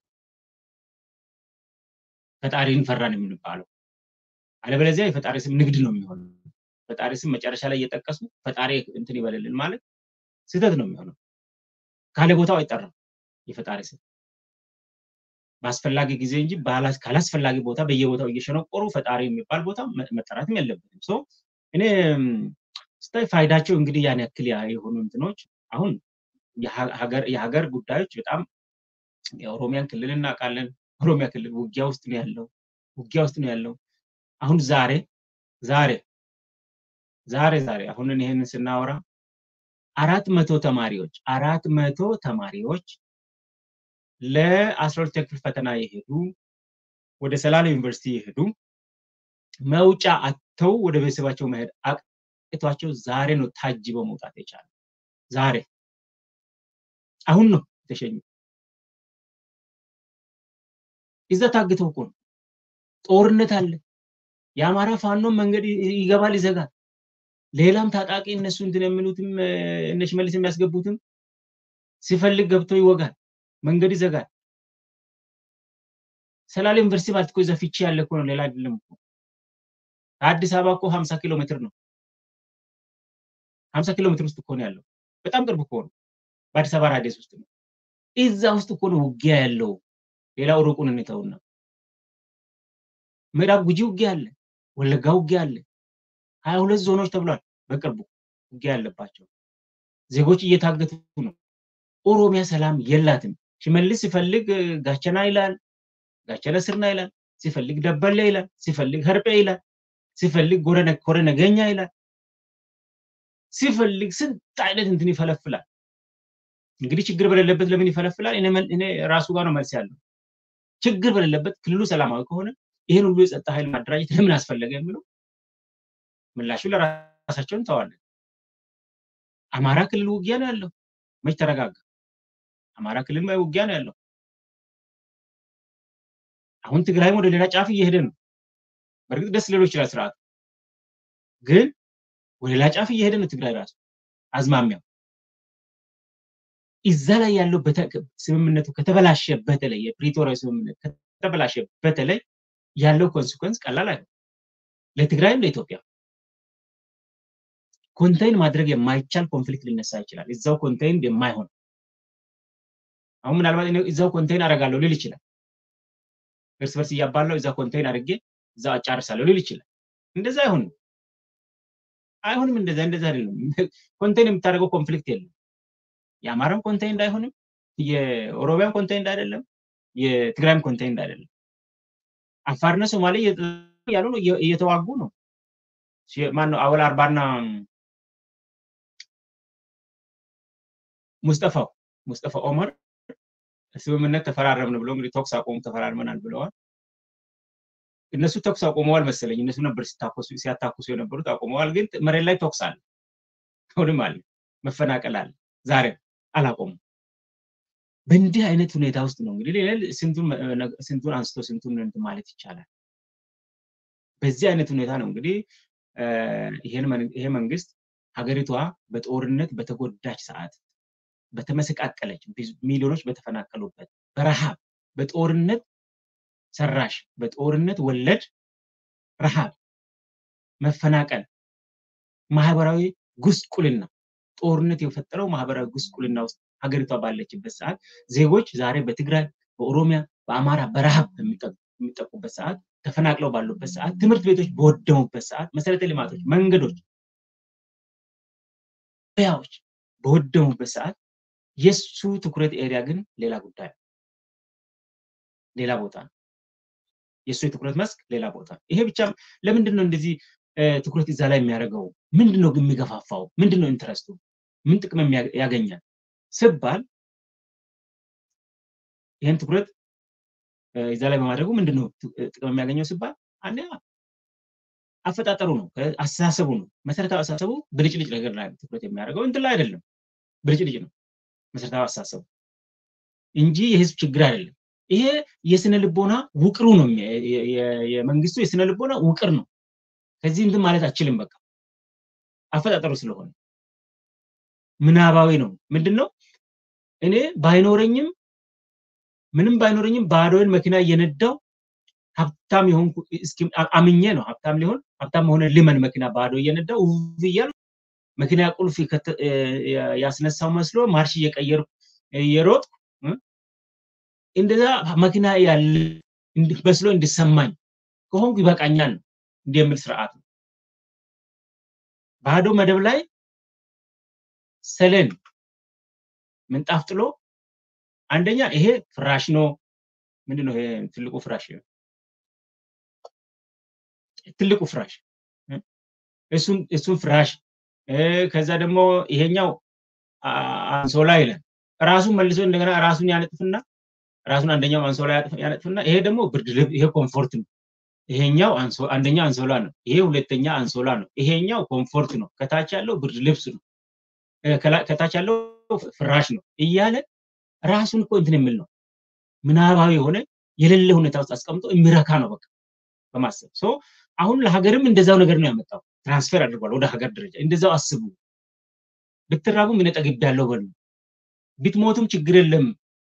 ፈጣሪን ፈራን የምንባለው። አለበለዚያ የፈጣሪ ስም ንግድ ነው የሚሆነው። ፈጣሪ ስም መጨረሻ ላይ እየጠቀሱ ፈጣሪ እንትን ይበልልን ማለት ስህተት ነው የሚሆነው። ካለ ቦታው አይጠራም የፈጣሪ ስም በአስፈላጊ ጊዜ እንጂ ካላስፈላጊ ቦታ በየቦታው እየሸነቆሩ ፈጣሪ የሚባል ቦታ መጠራትም የለበትም። ሶ እኔ ስታይ ፋይዳቸው እንግዲህ ያን ያክል የሆኑ እንትኖች አሁን የሀገር ጉዳዮች በጣም የኦሮሚያን ክልል እናውቃለን። ኦሮሚያ ክልል ውጊያ ውስጥ ነው ያለው፣ ውጊያ ውስጥ ነው ያለው። አሁን ዛሬ ዛሬ ዛሬ ዛሬ አሁን ይህንን ስናወራ አራት መቶ ተማሪዎች አራት መቶ ተማሪዎች ለአስራ ሁለተኛ ክፍል ፈተና የሄዱ ወደ ሰላሌ ዩኒቨርሲቲ የሄዱ መውጫ አጥተው ወደ ቤተሰባቸው መሄድ አቅቷቸው ዛሬ ነው ታጅበው መውጣት የቻለ ዛሬ አሁን ነው የተሸኙ። እዛ ታግተው እኮ ነው። ጦርነት አለ። የአማራ ፋኖ መንገድ ይገባል፣ ይዘጋል። ሌላም ታጣቂ እነሱ እንትን የሚሉትም እነ ሽመልስ የሚያስገቡትም ሲፈልግ ገብቶ ይወጋል፣ መንገድ ይዘጋል። ሰላሌ ዩኒቨርሲቲ ማለት እኮ እዛ ፊቼ ያለ እኮ ነው፣ ሌላ አይደለም እኮ። ከአዲስ አበባ እኮ ሀምሳ ኪሎ ሜትር ነው። ሀምሳ ኪሎ ሜትር ውስጥ እኮ ነው ያለው። በጣም ቅርብ እኮ ነው። በአዲስ አበባ ራዲየስ ውስጥ ነው። እዛ ውስጥ እኮ ነው ውጊያ ያለው። ሌላው ሩቁን እንተውና ምዕራብ ጉጂ ውጊያ አለ፣ ወለጋ ውጊያ አለ። ሀያ ሁለት ዞኖች ተብሏል። በቅርቡ ውጊያ ያለባቸው ዜጎች እየታገቱ ነው። ኦሮሚያ ሰላም የላትም። ሽመልስ ሲፈልግ ጋቸና ይላል፣ ጋቸነ ስርና ይላል፣ ሲፈልግ ደበሌ ይላል፣ ሲፈልግ ሀርጴ ይላል፣ ሲፈልግ ኮረ ነገኛ ይላል፣ ሲፈልግ ስንት አይነት እንትን ይፈለፍላል። እንግዲህ ችግር በሌለበት ለምን ይፈለፍላል? እኔ ራሱ ጋር ነው መልስ ያለው። ችግር በሌለበት ክልሉ ሰላማዊ ከሆነ ይህን ሁሉ የጸጥታ ኃይል ማደራጀት ለምን አስፈለገ የሚለው ምላሹ ለራሳቸው እንተዋለን። አማራ ክልል ውጊያ ነው ያለው። መች ተረጋጋ? አማራ ክልል ውጊያ ነው ያለው። አሁን ትግራይም ወደ ሌላ ጫፍ እየሄደ ነው። በእርግጥ ደስ ሊለው ይችላል ስርዓቱ፣ ግን ወደ ሌላ ጫፍ እየሄደ ነው ትግራይ ራሱ አዝማሚያው እዛ ላይ ያለው ስምምነቱ ከተበላሸ በተለይ የፕሪቶሪያ ስምምነት ከተበላሸ በተለይ ያለው ኮንሲኮንስ ቀላል አይደለም። ለትግራይም ለኢትዮጵያ ኮንቴይን ማድረግ የማይቻል ኮንፍሊክት ሊነሳ ይችላል። እዛው ኮንቴይን የማይሆን አሁን ምናልባት እዛው ኮንቴይን አደርጋለሁ ሊል ይችላል። እርስ በርስ እያባላው እዛ ኮንቴይን አድርጌ እዛው አጫርሳለሁ ሊል ይችላል። እንደዛ አይሆንም፣ አይሆንም። እንደዛ እንደዛ አይደለም። ኮንቴይን የምታደርገው ኮንፍሊክት የለም። የአማራም ኮንቴይንድ አይሆንም፣ የኦሮሚያም ኮንቴይንድ አይደለም፣ የትግራይም ኮንቴይንድ አይደለም። አፋርና ሶማሌ ያሉ ነው እየተዋጉ ነው። ማነው አወል አርባና ሙስጠፋው ሙስጠፋ ኦመር ስምምነት ተፈራረምን ብለው እንግዲህ ተኩስ አቆሙ ተፈራርመናል ብለዋል። እነሱ ተኩስ አቆመዋል መሰለኝ። እነሱ ነበር ሲያታኩሱ የነበሩት አቆመዋል። ግን መሬት ላይ ተኩስ አለ፣ አሁንም አለ፣ መፈናቀል አለ። ዛሬ አላቆሙም። በእንዲህ አይነት ሁኔታ ውስጥ ነው እንግዲህ ሌላ ስንቱን አንስቶ ስንቱን እንትን ማለት ይቻላል። በዚህ አይነት ሁኔታ ነው እንግዲህ ይሄ መንግስት ሀገሪቷ በጦርነት በተጎዳች ሰዓት በተመሰቃቀለች ሚሊዮኖች በተፈናቀሉበት በረሃብ በጦርነት ሰራሽ በጦርነት ወለድ ረሃብ፣ መፈናቀል፣ ማህበራዊ ጉስቁልና ጦርነት የፈጠረው ማህበራዊ ጉስቁልና ውስጥ ሀገሪቷ ባለችበት ሰዓት ዜጎች ዛሬ በትግራይ፣ በኦሮሚያ፣ በአማራ በረሃብ በሚጠቁበት ሰዓት ተፈናቅለው ባሉበት ሰዓት ትምህርት ቤቶች በወደሙበት ሰዓት መሰረተ ልማቶች፣ መንገዶች፣ ያዎች በወደሙበት ሰዓት የሱ ትኩረት ኤሪያ ግን ሌላ ጉዳይ ነው። ሌላ ቦታ ነው። የእሱ የትኩረት መስክ ሌላ ቦታ ነው። ይሄ ብቻ ለምንድን ነው እንደዚህ ትኩረት እዛ ላይ የሚያደርገው? ምንድን ነው ግን የሚገፋፋው? ምንድን ነው ኢንትረስቱ? ምን ጥቅም ያገኛል ስባል ይህን ትኩረት እዛ ላይ በማድረጉ ምንድን ነው ጥቅም የሚያገኘው ሲባል አንደኛ አፈጣጠሩ ነው፣ አስተሳሰቡ ነው። መሰረታዊ አስተሳሰቡ ብልጭልጭ ነገር ላይ ትኩረት የሚያደርገው እንትን ላይ አይደለም። ብልጭልጭ ነው መሰረታዊ አስተሳሰቡ እንጂ የህዝብ ችግር አይደለም። ይሄ የስነ ልቦና ውቅሩ ነው። የመንግስቱ የስነ ልቦና ውቅር ነው። ከዚህ እንትን ማለት አችልም። በቃ አፈጣጠሩ ስለሆነ ምናባዊ ነው። ምንድን ነው እኔ ባይኖረኝም ምንም ባይኖረኝም ባዶን መኪና እየነዳው ሀብታም የሆንኩ አምኜ ነው ሀብታም ሊሆን ሀብታም ሆነ ልመን መኪና ባዶ እየነዳው ውብ እያል መኪና ቁልፍ ያስነሳው መስሎ ማርሽ እየቀየርኩ እየሮጥኩ እንደዛ መኪና ያለ መስሎ እንዲሰማኝ ከሆንኩ ይበቃኛል ነው እንዲህ የሚል ስርዓት ነው። ባዶ መደብ ላይ ሰለን ምንጣፍ ጥሎ አንደኛ ይሄ ፍራሽ ነው። ምንድን ነው ይሄ ትልቁ ፍራሽ ትልቁ ፍራሽ እሱን እሱን ፍራሽ ከዛ ደግሞ ይሄኛው አንሶላ ይለን ራሱን መልሶ እንደገና ራሱን ያነጥፍና ራሱን አንደኛው አንሶላ ያነጥፍና ይሄ ደግሞ ብርድ ልብስ ይሄ ኮምፎርት ነው። ይሄኛው አንደኛ አንሶላ ነው። ይሄ ሁለተኛ አንሶላ ነው። ይሄኛው ኮምፎርት ነው። ከታች ያለው ብርድ ልብስ ነው። ከታች ያለው ፍራሽ ነው እያለ ራሱን እኮ እንትን የሚል ነው። ምናባዊ የሆነ የሌለ ሁኔታ ውስጥ አስቀምጦ የሚረካ ነው በቃ በማሰብ ሶ አሁን ለሀገርም እንደዛው ነገር ነው ያመጣው። ትራንስፈር አድርጓል ወደ ሀገር ደረጃ። እንደዛው አስቡ። ብትራቡም እኔ ጠግቤያለሁ በሉ፣ ብትሞቱም ችግር የለም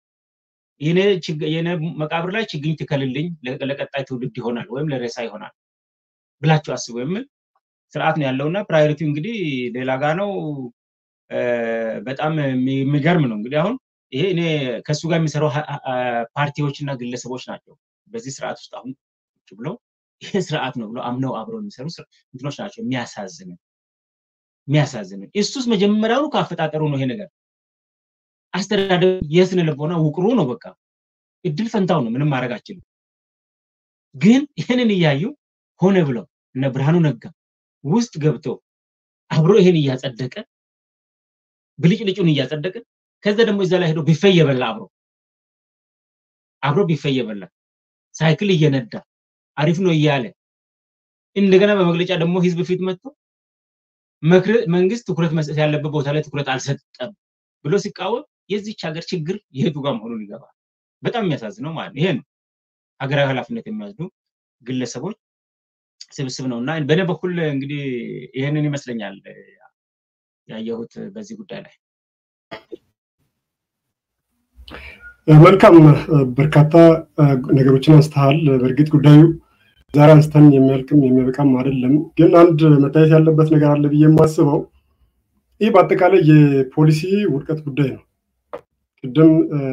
የኔ መቃብር ላይ ችግኝ ትከልልኝ ለቀጣይ ትውልድ ይሆናል ወይም ለሬሳ ይሆናል ብላችሁ አስቡ የሚል ስርዓት ነው ያለውና ፕራዮሪቲ እንግዲህ ሌላ ጋ ነው። በጣም የሚገርም ነው እንግዲህ አሁን ይሄ እኔ ከእሱ ጋር የሚሰሩ ፓርቲዎች እና ግለሰቦች ናቸው በዚህ ስርዓት ውስጥ አሁን ቁጭ ብለው ይሄ ስርዓት ነው ብሎ አምነው አብረው የሚሰሩ እንትኖች ናቸው። የሚያሳዝን የሚያሳዝን እሱስ መጀመሪያውኑ ከአፈጣጠሩ ነው ይሄ ነገር አስተዳደሩ የስነ ልቦና ውቅሩ ነው። በቃ እድል ፈንታው ነው። ምንም ማድረግ አችልም። ግን ይህንን እያዩ ሆነ ብለው እነ ብርሃኑ ነጋ ውስጥ ገብቶ አብሮ ይሄን እያጸደቀ ብልጭልጩን እያጸደቀ ከዛ ደግሞ እዛ ላይ ሄዶ ቢፌ እየበላ አብሮ አብሮ ቢፌ እየበላ ሳይክል እየነዳ አሪፍ ነው እያለ እንደገና በመግለጫ ደግሞ ህዝብ ፊት መጥቶ መንግስት ትኩረት መስጠት ያለበት ቦታ ላይ ትኩረት አልሰጠም ብሎ ሲቃወም የዚች ሀገር ችግር የቱ ጋር መሆኑን ይገባል። በጣም የሚያሳዝነው ማለት ነው። ይሄ ነው ሀገራዊ ኃላፊነት የሚወስዱ ግለሰቦች ስብስብ ነው እና በእኔ በኩል እንግዲህ ይህንን ይመስለኛል ያየሁት በዚህ ጉዳይ ላይ። መልካም በርካታ ነገሮችን አንስተሃል። በእርግጥ ጉዳዩ ዛሬ አንስተን የሚያልቅም የሚያበቃም አይደለም። ግን አንድ መታየት ያለበት ነገር አለ ብዬ የማስበው ይህ በአጠቃላይ የፖሊሲ ውድቀት ጉዳይ ነው። ቅድም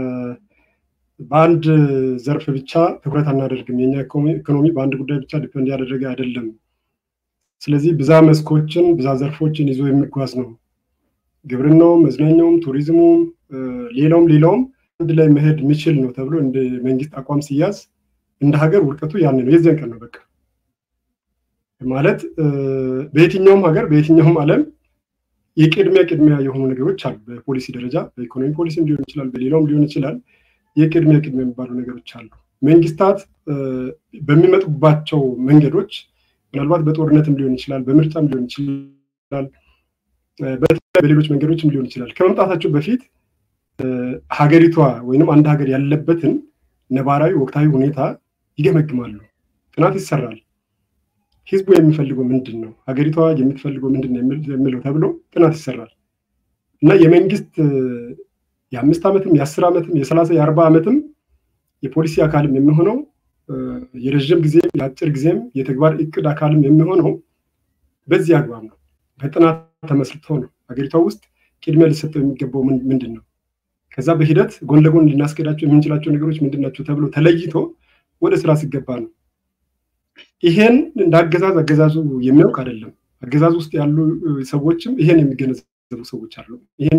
በአንድ ዘርፍ ብቻ ትኩረት አናደርግም። የኛ ኢኮኖሚ በአንድ ጉዳይ ብቻ ዲፔንድ ያደረገ አይደለም። ስለዚህ ብዛ መስኮችን ብዛ ዘርፎችን ይዞ የሚጓዝ ነው። ግብርናውም፣ መዝናኛውም፣ ቱሪዝሙም፣ ሌላውም ሌላውም አንድ ላይ መሄድ የሚችል ነው ተብሎ እንደ መንግስት አቋም ሲያዝ እንደ ሀገር ውድቀቱ ያን ነው። የዚያን ቀን ነው በቃ ማለት በየትኛውም ሀገር በየትኛውም ዓለም የቅድሚያ ቅድሚያ የሆኑ ነገሮች አሉ። በፖሊሲ ደረጃ በኢኮኖሚ ፖሊሲም ሊሆን ይችላል፣ በሌላውም ሊሆን ይችላል። የቅድሚያ ቅድሚያ የሚባሉ ነገሮች አሉ። መንግስታት በሚመጡባቸው መንገዶች ምናልባት በጦርነትም ሊሆን ይችላል፣ በምርጫም ሊሆን ይችላል፣ በሌሎች መንገዶችም ሊሆን ይችላል። ከመምጣታቸው በፊት ሀገሪቷ ወይም አንድ ሀገር ያለበትን ነባራዊ ወቅታዊ ሁኔታ ይገመግማሉ። ጥናት ይሰራል። ህዝቡ የሚፈልገው ምንድን ነው፣ ሀገሪቷ የምትፈልገው ምንድን ነው የሚለው ተብሎ ጥናት ይሰራል እና የመንግስት የአምስት ዓመትም የአስር ዓመትም የሰላሳ የአርባ ዓመትም የፖሊሲ አካልም የሚሆነው የረዥም ጊዜም የአጭር ጊዜም የተግባር እቅድ አካልም የሚሆነው በዚህ አግባብ ነው። በጥናት ተመስርቶ ነው። ሀገሪቷ ውስጥ ቅድሚያ ሊሰጠው የሚገባው ምንድን ነው፣ ከዛ በሂደት ጎን ለጎን ልናስኬዳቸው የምንችላቸው ነገሮች ምንድን ናቸው ተብሎ ተለይቶ ወደ ስራ ሲገባ ነው። ይሄን እንደ አገዛዝ አገዛዙ የሚያውቅ አይደለም። አገዛዝ ውስጥ ያሉ ሰዎችም ይሄን የሚገነዘቡ ሰዎች አሉ። ይሄን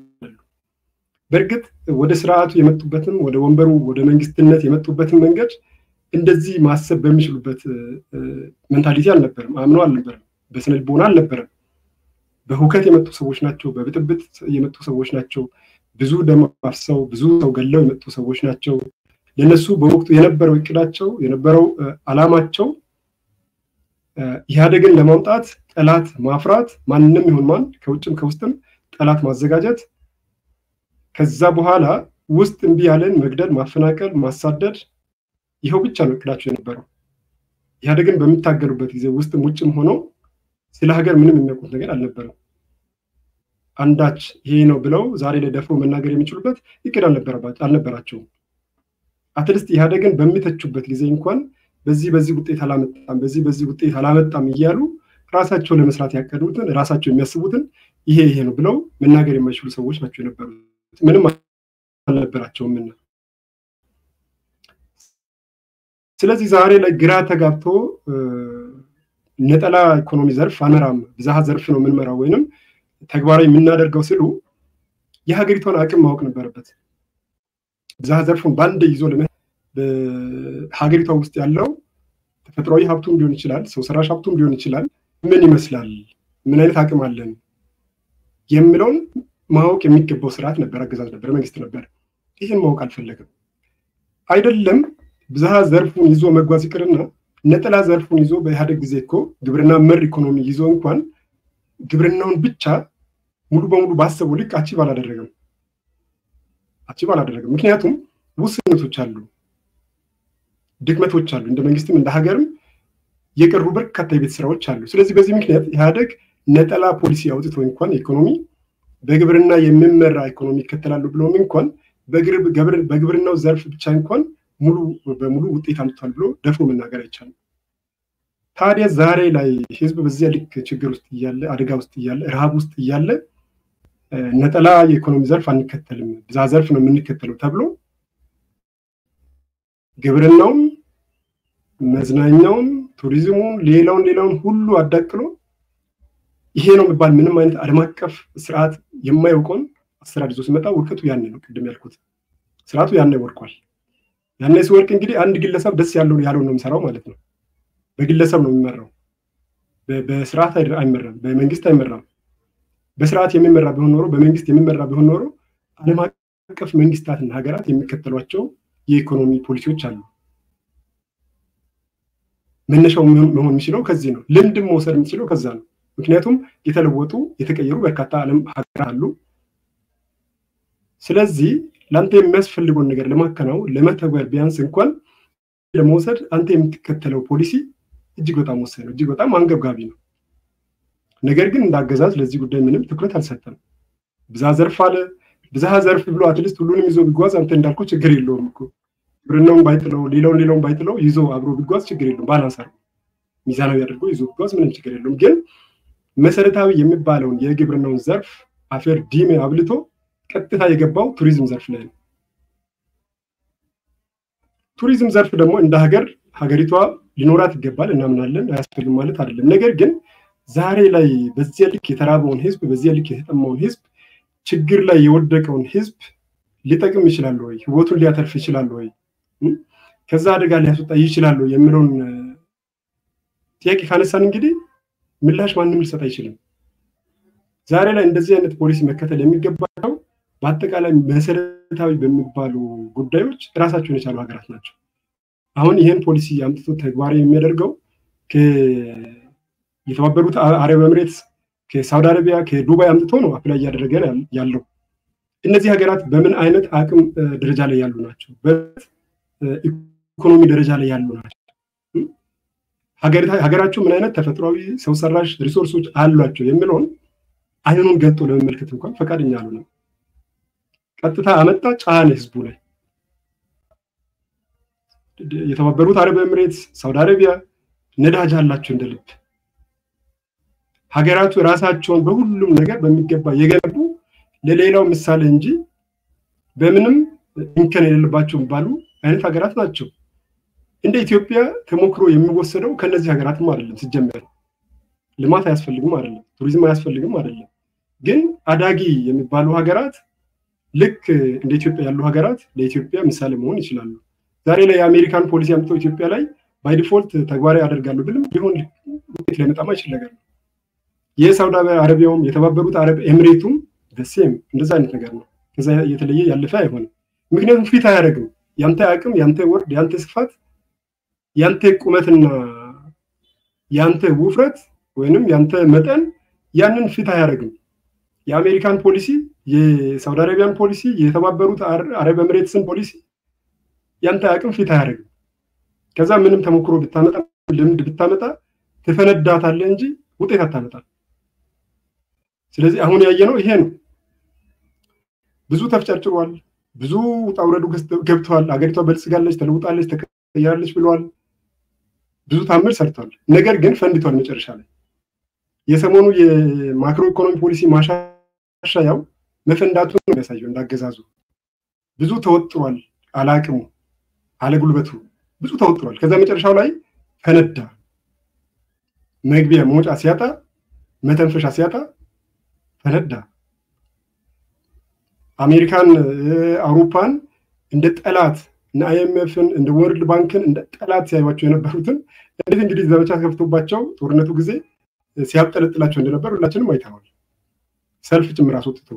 በእርግጥ ወደ ስርዓቱ የመጡበትም ወደ ወንበሩ ወደ መንግስትነት የመጡበትን መንገድ እንደዚህ ማሰብ በሚችሉበት ሜንታሊቲ አልነበረም፣ አምነው አልነበረም፣ በስነ ልቦና አልነበረም። በሁከት የመጡ ሰዎች ናቸው። በብጥብጥ የመጡ ሰዎች ናቸው። ብዙ ደም አፍሰው ብዙ ሰው ገለው የመጡ ሰዎች ናቸው። ለነሱ በወቅቱ የነበረው እቅዳቸው የነበረው አላማቸው ኢህአዴግን ለማምጣት ጠላት ማፍራት፣ ማንንም ይሁን ማን ከውጭም ከውስጥም ጠላት ማዘጋጀት፣ ከዛ በኋላ ውስጥ እምቢ ያለን መግደል፣ ማፈናቀል፣ ማሳደድ ይኸው ብቻ ነው እቅዳቸው የነበረው። ኢህአዴግን በሚታገሉበት ጊዜ ውስጥም ውጭም ሆነው ስለ ሀገር ምንም የሚያውቁት ነገር አልነበረም። አንዳች ይሄ ነው ብለው ዛሬ ላይ ደፍሮ መናገር የሚችሉበት እቅድ አልነበራቸውም። አትሊስት ኢህአዴግን በሚተቹበት ጊዜ እንኳን በዚህ በዚህ ውጤት አላመጣም፣ በዚህ በዚህ ውጤት አላመጣም እያሉ ራሳቸው ለመስራት ያቀዱትን ራሳቸው የሚያስቡትን ይሄ ይሄ ነው ብለው መናገር የማይችሉ ሰዎች ናቸው የነበሩት። ምንም አልነበራቸውም እና ስለዚህ ዛሬ ላይ ግራ ተጋብቶ ነጠላ ኢኮኖሚ ዘርፍ አመራም ብዝሃ ዘርፍ ነው የምንመራው ወይንም ተግባራዊ የምናደርገው ሲሉ የሀገሪቷን አቅም ማወቅ ነበረበት። ብዝሃ ዘርፉን በአንድ ይዞ በሀገሪቷ ውስጥ ያለው ተፈጥሯዊ ሀብቱም ሊሆን ይችላል፣ ሰው ሰራሽ ሀብቱም ሊሆን ይችላል። ምን ይመስላል፣ ምን አይነት አቅም አለን የሚለውን ማወቅ የሚገባው ስርዓት ነበር፣ አገዛዝ ነበር፣ መንግስት ነበር። ይህን ማወቅ አልፈለግም። አይደለም ብዝሃ ዘርፉን ይዞ መጓዝ ይቅርና ነጠላ ዘርፉን ይዞ በኢህአዴግ ጊዜ እኮ ግብርና መር ኢኮኖሚ ይዞ እንኳን ግብርናውን ብቻ ሙሉ በሙሉ ባሰበው ልክ አቺቭ አላደረገም አቺቭ አላደረገም። ምክንያቱም ውስንነቶች አሉ፣ ድክመቶች አሉ። እንደ መንግስትም እንደ ሀገርም የቀሩ በርካታ የቤት ስራዎች አሉ። ስለዚህ በዚህ ምክንያት ኢህአዴግ ነጠላ ፖሊሲ አውጥቶ እንኳን ኢኮኖሚ በግብርና የሚመራ ኢኮኖሚ ይከተላሉ ብለውም እንኳን በግብርናው ዘርፍ ብቻ እንኳን ሙሉ በሙሉ ውጤት አምጥቷል ብሎ ደፍሮ መናገር አይቻልም። ታዲያ ዛሬ ላይ ህዝብ በዚያ ልክ ችግር ውስጥ እያለ አደጋ ውስጥ እያለ ረሃብ ውስጥ እያለ ነጠላ የኢኮኖሚ ዘርፍ አንከተልም ብዝሃ ዘርፍ ነው የምንከተለው ተብሎ ግብርናውን፣ መዝናኛውን፣ ቱሪዝሙን፣ ሌላውን ሌላውን ሁሉ አዳቅሎ ይሄ ነው የሚባል ምንም አይነት ዓለም አቀፍ ስርዓት የማያውቀውን አሰራር ይዞ ሲመጣ ውድቀቱ ያኔ ነው። ቅድም ያልኩት ስርዓቱ ያኔ ወድቋል። ያኔ ሲወድቅ እንግዲህ አንድ ግለሰብ ደስ ያለውን ያለውን ነው የሚሰራው ማለት ነው። በግለሰብ ነው የሚመራው። በስርዓት አይመራም፣ በመንግስት አይመራም። በስርዓት የሚመራ ቢሆን ኖሮ በመንግስት የሚመራ ቢሆን ኖሮ ዓለም አቀፍ መንግስታትና ሀገራት የሚከተሏቸው የኢኮኖሚ ፖሊሲዎች አሉ። መነሻው መሆን የሚችለው ከዚህ ነው። ልምድም መውሰድ የሚችለው ከዛ ነው። ምክንያቱም የተለወጡ የተቀየሩ በርካታ ዓለም ሀገራት አሉ። ስለዚህ ለአንተ የሚያስፈልገውን ነገር ለማከናወን ለመተግበር ቢያንስ እንኳን ለመውሰድ አንተ የምትከተለው ፖሊሲ እጅግ በጣም ወሳኝ ነው፣ እጅግ በጣም አንገብጋቢ ነው። ነገር ግን እንደ አገዛዝ ለዚህ ጉዳይ ምንም ትኩረት አልሰጠም። ብዝሃ ዘርፍ አለ። ብዝሃ ዘርፍ ብሎ አትሊስት ሁሉንም ይዞ ቢጓዝ አንተ እንዳልከው ችግር የለውም እኮ ግብርናውን ባይጥለው ሌላውን ሌላውን ባይጥለው ይዞ አብሮ ቢጓዝ ችግር የለውም። ባላንስ አድርጎ ሚዛናዊ አድርጎ ይዞ ቢጓዝ ምንም ችግር የለውም። ግን መሰረታዊ የሚባለውን የግብርናውን ዘርፍ አፈር ዲሜ አብልቶ ቀጥታ የገባው ቱሪዝም ዘርፍ ላይ ነው። ቱሪዝም ዘርፍ ደግሞ እንደ ሀገር ሀገሪቷ ሊኖራት ይገባል እናምናለን። አያስፈልግም ማለት አይደለም። ነገር ግን ዛሬ ላይ በዚያ ልክ የተራበውን ህዝብ፣ በዚያ ልክ የተጠማውን ህዝብ፣ ችግር ላይ የወደቀውን ህዝብ ሊጠቅም ይችላል ወይ? ህይወቱን ሊያተርፍ ይችላል ወይ? ከዛ አደጋ ሊያስወጣ ይችላል ወይ የሚለውን ጥያቄ ካነሳን እንግዲህ ምላሽ ማንም ሊሰጥ አይችልም። ዛሬ ላይ እንደዚህ አይነት ፖሊሲ መከተል የሚገባቸው በአጠቃላይ መሰረታዊ በሚባሉ ጉዳዮች ራሳቸውን የቻሉ ሀገራት ናቸው። አሁን ይህን ፖሊሲ አምጥቶ ተግባራዊ የሚያደርገው የተባበሩት አረብ ኤምሬትስ ከሳውዲ አረቢያ ከዱባይ አምጥቶ ነው አፕላይ እያደረገ ያለው። እነዚህ ሀገራት በምን አይነት አቅም ደረጃ ላይ ያሉ ናቸው? በኢኮኖሚ ደረጃ ላይ ያሉ ናቸው? ሀገራቸው ምን አይነት ተፈጥሯዊ ሰው ሰራሽ ሪሶርሶች አሏቸው የሚለውን አይኑን ገልጦ ለመመልከት እንኳን ፈቃደኛ አልሆነም። ቀጥታ አመጣ ጫነ ህዝቡ ላይ። የተባበሩት አረብ ኤምሬትስ፣ ሳውዲ አረቢያ ነዳጅ አላቸው እንደ ልብ። ሀገራቱ ራሳቸውን በሁሉም ነገር በሚገባ የገነቡ ለሌላው ምሳሌ እንጂ በምንም እንከን የሌለባቸው የሚባሉ አይነት ሀገራት ናቸው። እንደ ኢትዮጵያ ተሞክሮ የሚወሰደው ከነዚህ ሀገራትም አይደለም። ሲጀመር ልማት አያስፈልግም አይደለም፣ ቱሪዝም አያስፈልግም አይደለም። ግን አዳጊ የሚባሉ ሀገራት ልክ እንደ ኢትዮጵያ ያሉ ሀገራት ለኢትዮጵያ ምሳሌ መሆን ይችላሉ። ዛሬ ላይ የአሜሪካን ፖሊሲ አምጥተው ኢትዮጵያ ላይ ባይ ዲፎልት ተግባራዊ ያደርጋሉ ብልም ሊሆን ውጤት ሊያመጣ ማይችል ነገር ነው። የሳውዲ አረቢያውም የተባበሩት አረብ ኤምሬቱም ደሴም እንደዛ አይነት ነገር ነው። ከዛ የተለየ ያለፈ አይሆንም። ምክንያቱም ፊት አያደርግም። ያንተ አቅም፣ ያንተ ወርድ፣ ያንተ ስፋት፣ ያንተ ቁመትና ያንተ ውፍረት ወይንም ያንተ መጠን ያንን ፊት አያደርግም። የአሜሪካን ፖሊሲ የሳውዲ አረቢያን ፖሊሲ፣ የተባበሩት አረብ ኤምሬትስን ፖሊሲ ያንተ አቅም ፊት አያደርግም። ከዛ ምንም ተሞክሮ ብታመጣ ልምድ ብታመጣ ትፈነዳታለህ እንጂ ውጤት አታመጣም። ስለዚህ አሁን ያየነው ይሄ ነው። ብዙ ተፍጨርጭሯል። ብዙ ውጣ ውረዱ ገብተዋል። አገሪቷ በልጽጋለች፣ ተለውጣለች፣ ተቀያለች ብለዋል። ብዙ ታምር ሰርተዋል። ነገር ግን ፈንድቷል መጨረሻ ላይ። የሰሞኑ የማክሮ ኢኮኖሚ ፖሊሲ ማሻሻያው መፈንዳቱን ነው የሚያሳየው። እንዳገዛዙ ብዙ ተወጥሯል። አላቅሙ አለጉልበቱ ብዙ ተወጥሯል። ከዛ መጨረሻው ላይ ፈነዳ። መግቢያ መውጫ ሲያጣ፣ መተንፈሻ ሲያጣ ፈነዳ። አሜሪካን፣ አውሮፓን እንደ ጠላት እነ አይኤምኤፍን እንደ ወርልድ ባንክን እንደ ጠላት ሲያዩቸው የነበሩትን እንዴት እንግዲህ ዘመቻ ከፍቶባቸው ጦርነቱ ጊዜ ሲያብጠለጥላቸው እንደነበር ሁላችንም አይተዋል። ሰልፍ ጭምር አስወጥቶ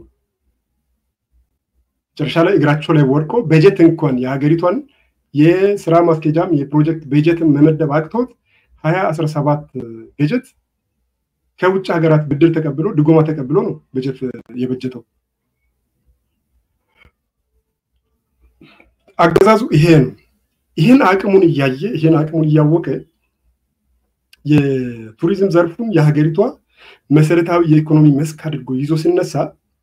መጨረሻ ላይ እግራቸው ላይ ወድቆ በጀት እንኳን የሀገሪቷን የስራ ማስኬጃም የፕሮጀክት በጀትን መመደብ አቅቶት ሀያ አስራ ሰባት በጀት ከውጭ ሀገራት ብድር ተቀብሎ ድጎማ ተቀብሎ ነው በጀት የበጀተው። አገዛዙ ይሄ ነው። ይህን አቅሙን እያየ ይህን አቅሙን እያወቀ የቱሪዝም ዘርፉን የሀገሪቷ መሰረታዊ የኢኮኖሚ መስክ አድርጎ ይዞ ሲነሳ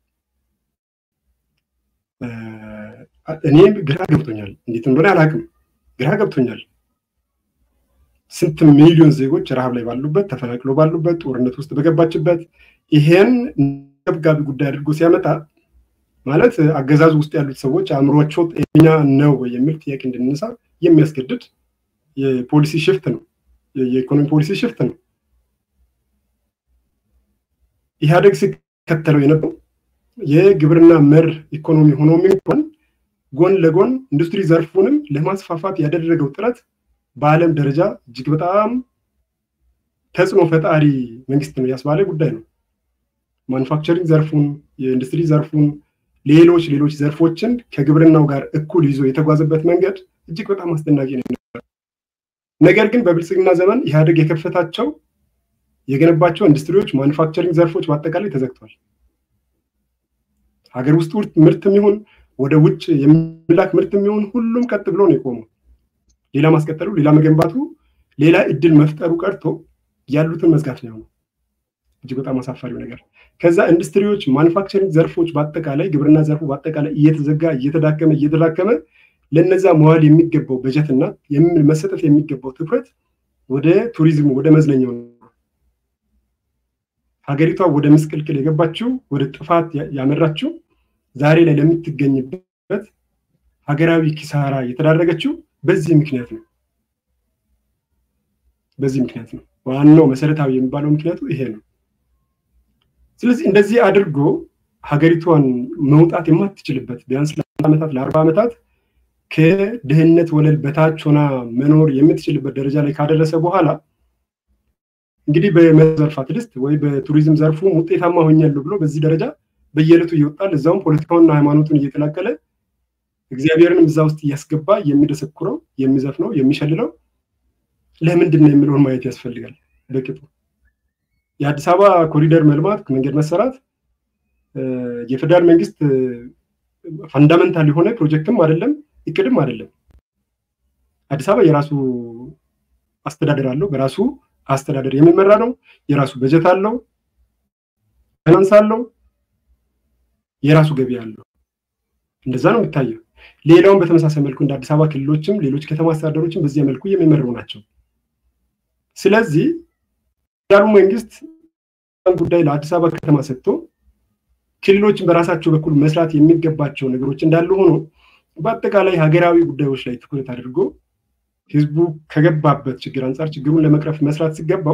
እኔም ግራ ገብቶኛል። እንዴት እንደሆነ አላውቅም። ግራ ገብቶኛል። ስንት ሚሊዮን ዜጎች ረሃብ ላይ ባሉበት፣ ተፈናቅሎ ባሉበት፣ ጦርነት ውስጥ በገባችበት ይሄን ገብጋቢ ጉዳይ አድርጎ ሲያመጣ ማለት አገዛዙ ውስጥ ያሉት ሰዎች አእምሯቸው ጤነኛ ነው ወይ የሚል ጥያቄ እንድንነሳ የሚያስገድድ የፖሊሲ ሽፍት ነው። የኢኮኖሚ ፖሊሲ ሽፍት ነው። ኢህአዴግ ሲከተለው የነበረው የግብርና መር ኢኮኖሚ ሆኖም እንኳን ጎን ለጎን ኢንዱስትሪ ዘርፉንም ለማስፋፋት ያደረገው ጥረት በዓለም ደረጃ እጅግ በጣም ተጽዕኖ ፈጣሪ መንግስት ነው ያስባለ ጉዳይ ነው። ማኑፋክቸሪንግ ዘርፉን፣ የኢንዱስትሪ ዘርፉን፣ ሌሎች ሌሎች ዘርፎችን ከግብርናው ጋር እኩል ይዞ የተጓዘበት መንገድ እጅግ በጣም አስደናቂ ነው። ነገር ግን በብልጽግና ዘመን ኢህአዴግ የከፈታቸው የገነባቸው ኢንዱስትሪዎች፣ ማኑፋክቸሪንግ ዘርፎች በአጠቃላይ ተዘግተዋል። ሀገር ውስጥ ምርትም ይሁን ወደ ውጭ የሚላክ ምርትም ይሁን ሁሉም ቀጥ ብሎ ነው የቆመው። ሌላ ማስቀጠሉ፣ ሌላ መገንባቱ፣ ሌላ እድል መፍጠሩ ቀርቶ ያሉትን መዝጋት ነው የሆነው። እጅግ በጣም አሳፋሪው ነገር ከዛ ኢንዱስትሪዎች፣ ማኑፋክቸሪንግ ዘርፎች በአጠቃላይ ግብርና ዘርፉ በአጠቃላይ እየተዘጋ እየተዳከመ እየተዳከመ ለነዛ መዋል የሚገባው በጀትና መሰጠት የሚገባው ትኩረት ወደ ቱሪዝሙ ወደ መዝናኛው ነው። ሀገሪቷ ወደ ምስቅልቅል የገባችው ወደ ጥፋት ያመራችው ዛሬ ላይ ለምትገኝበት ሀገራዊ ኪሳራ የተዳረገችው በዚህ ምክንያት ነው። በዚህ ምክንያት ነው። ዋናው መሰረታዊ የሚባለው ምክንያቱ ይሄ ነው። ስለዚህ እንደዚህ አድርጎ ሀገሪቷን መውጣት የማትችልበት ቢያንስ ለአምስት ዓመታት ለአርባ ዓመታት ከድህነት ወለል በታች ሆና መኖር የምትችልበት ደረጃ ላይ ካደረሰ በኋላ እንግዲህ በዘርፍ አትሊስት ወይ በቱሪዝም ዘርፉ ውጤታማ ሆኛለሁ ብሎ በዚህ ደረጃ በየዕለቱ እየወጣል እዛውም ፖለቲካውንና ሃይማኖቱን እየተላቀለ እግዚአብሔርንም እዛ ውስጥ እያስገባ የሚደሰኩረው የሚዘፍነው የሚሸልለው ለምንድን ነው የሚለውን ማየት ያስፈልጋል። በቅጡ የአዲስ አበባ ኮሪደር መልማት መንገድ መሰራት የፌደራል መንግስት ፈንዳመንታል የሆነ ፕሮጀክትም አይደለም እቅድም አይደለም። አዲስ አበባ የራሱ አስተዳደር አለው። በራሱ አስተዳደር የሚመራ ነው። የራሱ በጀት አለው፣ ፋይናንስ አለው፣ የራሱ ገቢ አለው። እንደዛ ነው የሚታየው። ሌላውን በተመሳሳይ መልኩ እንደ አዲስ አበባ ክልሎችም ሌሎች ከተማ አስተዳደሮችም በዚያ መልኩ የሚመሩ ናቸው። ስለዚህ ፌደራሉ መንግስት ጉዳይ ለአዲስ አበባ ከተማ ሰጥቶ ክልሎችን በራሳቸው በኩል መስራት የሚገባቸው ነገሮች እንዳሉ ሆኖ በአጠቃላይ ሀገራዊ ጉዳዮች ላይ ትኩረት አድርጎ ህዝቡ ከገባበት ችግር አንጻር ችግሩን ለመቅረፍ መስራት ሲገባው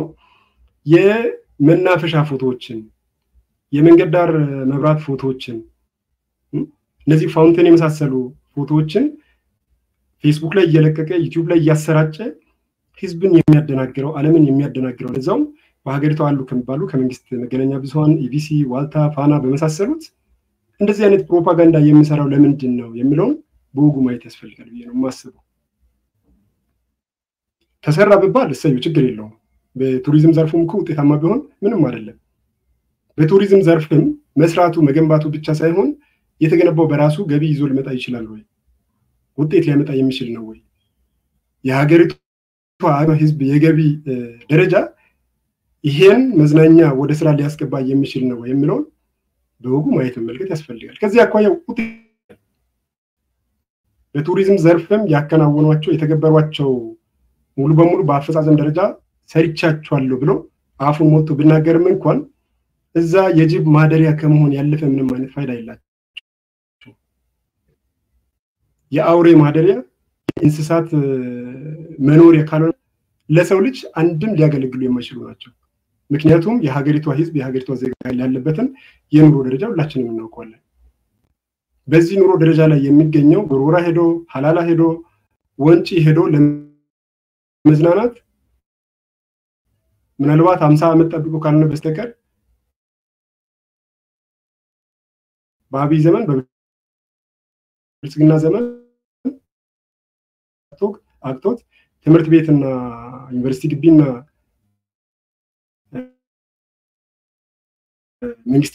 የመናፈሻ ፎቶዎችን፣ የመንገድ ዳር መብራት ፎቶዎችን፣ እነዚህ ፋውንቴን የመሳሰሉ ፎቶዎችን ፌስቡክ ላይ እየለቀቀ ዩቲዩብ ላይ እያሰራጨ ህዝብን የሚያደናግረው ዓለምን የሚያደናግረው ለዛውም በሀገሪቷ አሉ ከሚባሉ ከመንግስት መገናኛ ብዙኃን ኢቢሲ፣ ዋልታ፣ ፋና በመሳሰሉት እንደዚህ አይነት ፕሮፓጋንዳ የሚሰራው ለምንድን ነው የሚለውን በወጉ ማየት ያስፈልጋል ብዬ ነው የማስበው። ተሰራ ብባል እሰዩ ችግር የለውም። በቱሪዝም ዘርፉም እኮ ውጤታማ ቢሆን ምንም አይደለም። በቱሪዝም ዘርፍም መስራቱ መገንባቱ ብቻ ሳይሆን የተገነባው በራሱ ገቢ ይዞ ሊመጣ ይችላል ወይ? ውጤት ሊያመጣ የሚችል ነው ወይ? የሀገሪቷ ህዝብ የገቢ ደረጃ ይሄን መዝናኛ ወደ ስራ ሊያስገባ የሚችል ነው የሚለውን በወጉ ማየት መመልከት ያስፈልጋል። ከዚህ አኳያ በቱሪዝም ዘርፍም ያከናወኗቸው የተገበሯቸው ሙሉ በሙሉ በአፈጻጸም ደረጃ ሰርቻቸዋለሁ ብሎ አፉን ሞቶ ብናገርም እንኳን እዛ የጅብ ማደሪያ ከመሆን ያለፈ ምንም አይነት ፋይዳ የላቸው። የአውሬ ማደሪያ የእንስሳት መኖሪያ ካልሆነ ለሰው ልጅ አንድም ሊያገለግሉ የማይችሉ ናቸው። ምክንያቱም የሀገሪቷ ህዝብ የሀገሪቷ ዜጋ ያለበትን የኑሮ ደረጃ ሁላችንም እናውቀዋለን። በዚህ ኑሮ ደረጃ ላይ የሚገኘው ጎርጎራ ሄዶ ሀላላ ሄዶ ወንጪ ሄዶ ለመዝናናት ምናልባት ሀምሳ ዓመት ጠብቆ ካልሆነ በስተቀር በአብይ ዘመን በብልጽግና ዘመን አቅቶት ትምህርት ቤትና ዩኒቨርሲቲ ግቢና መንግስት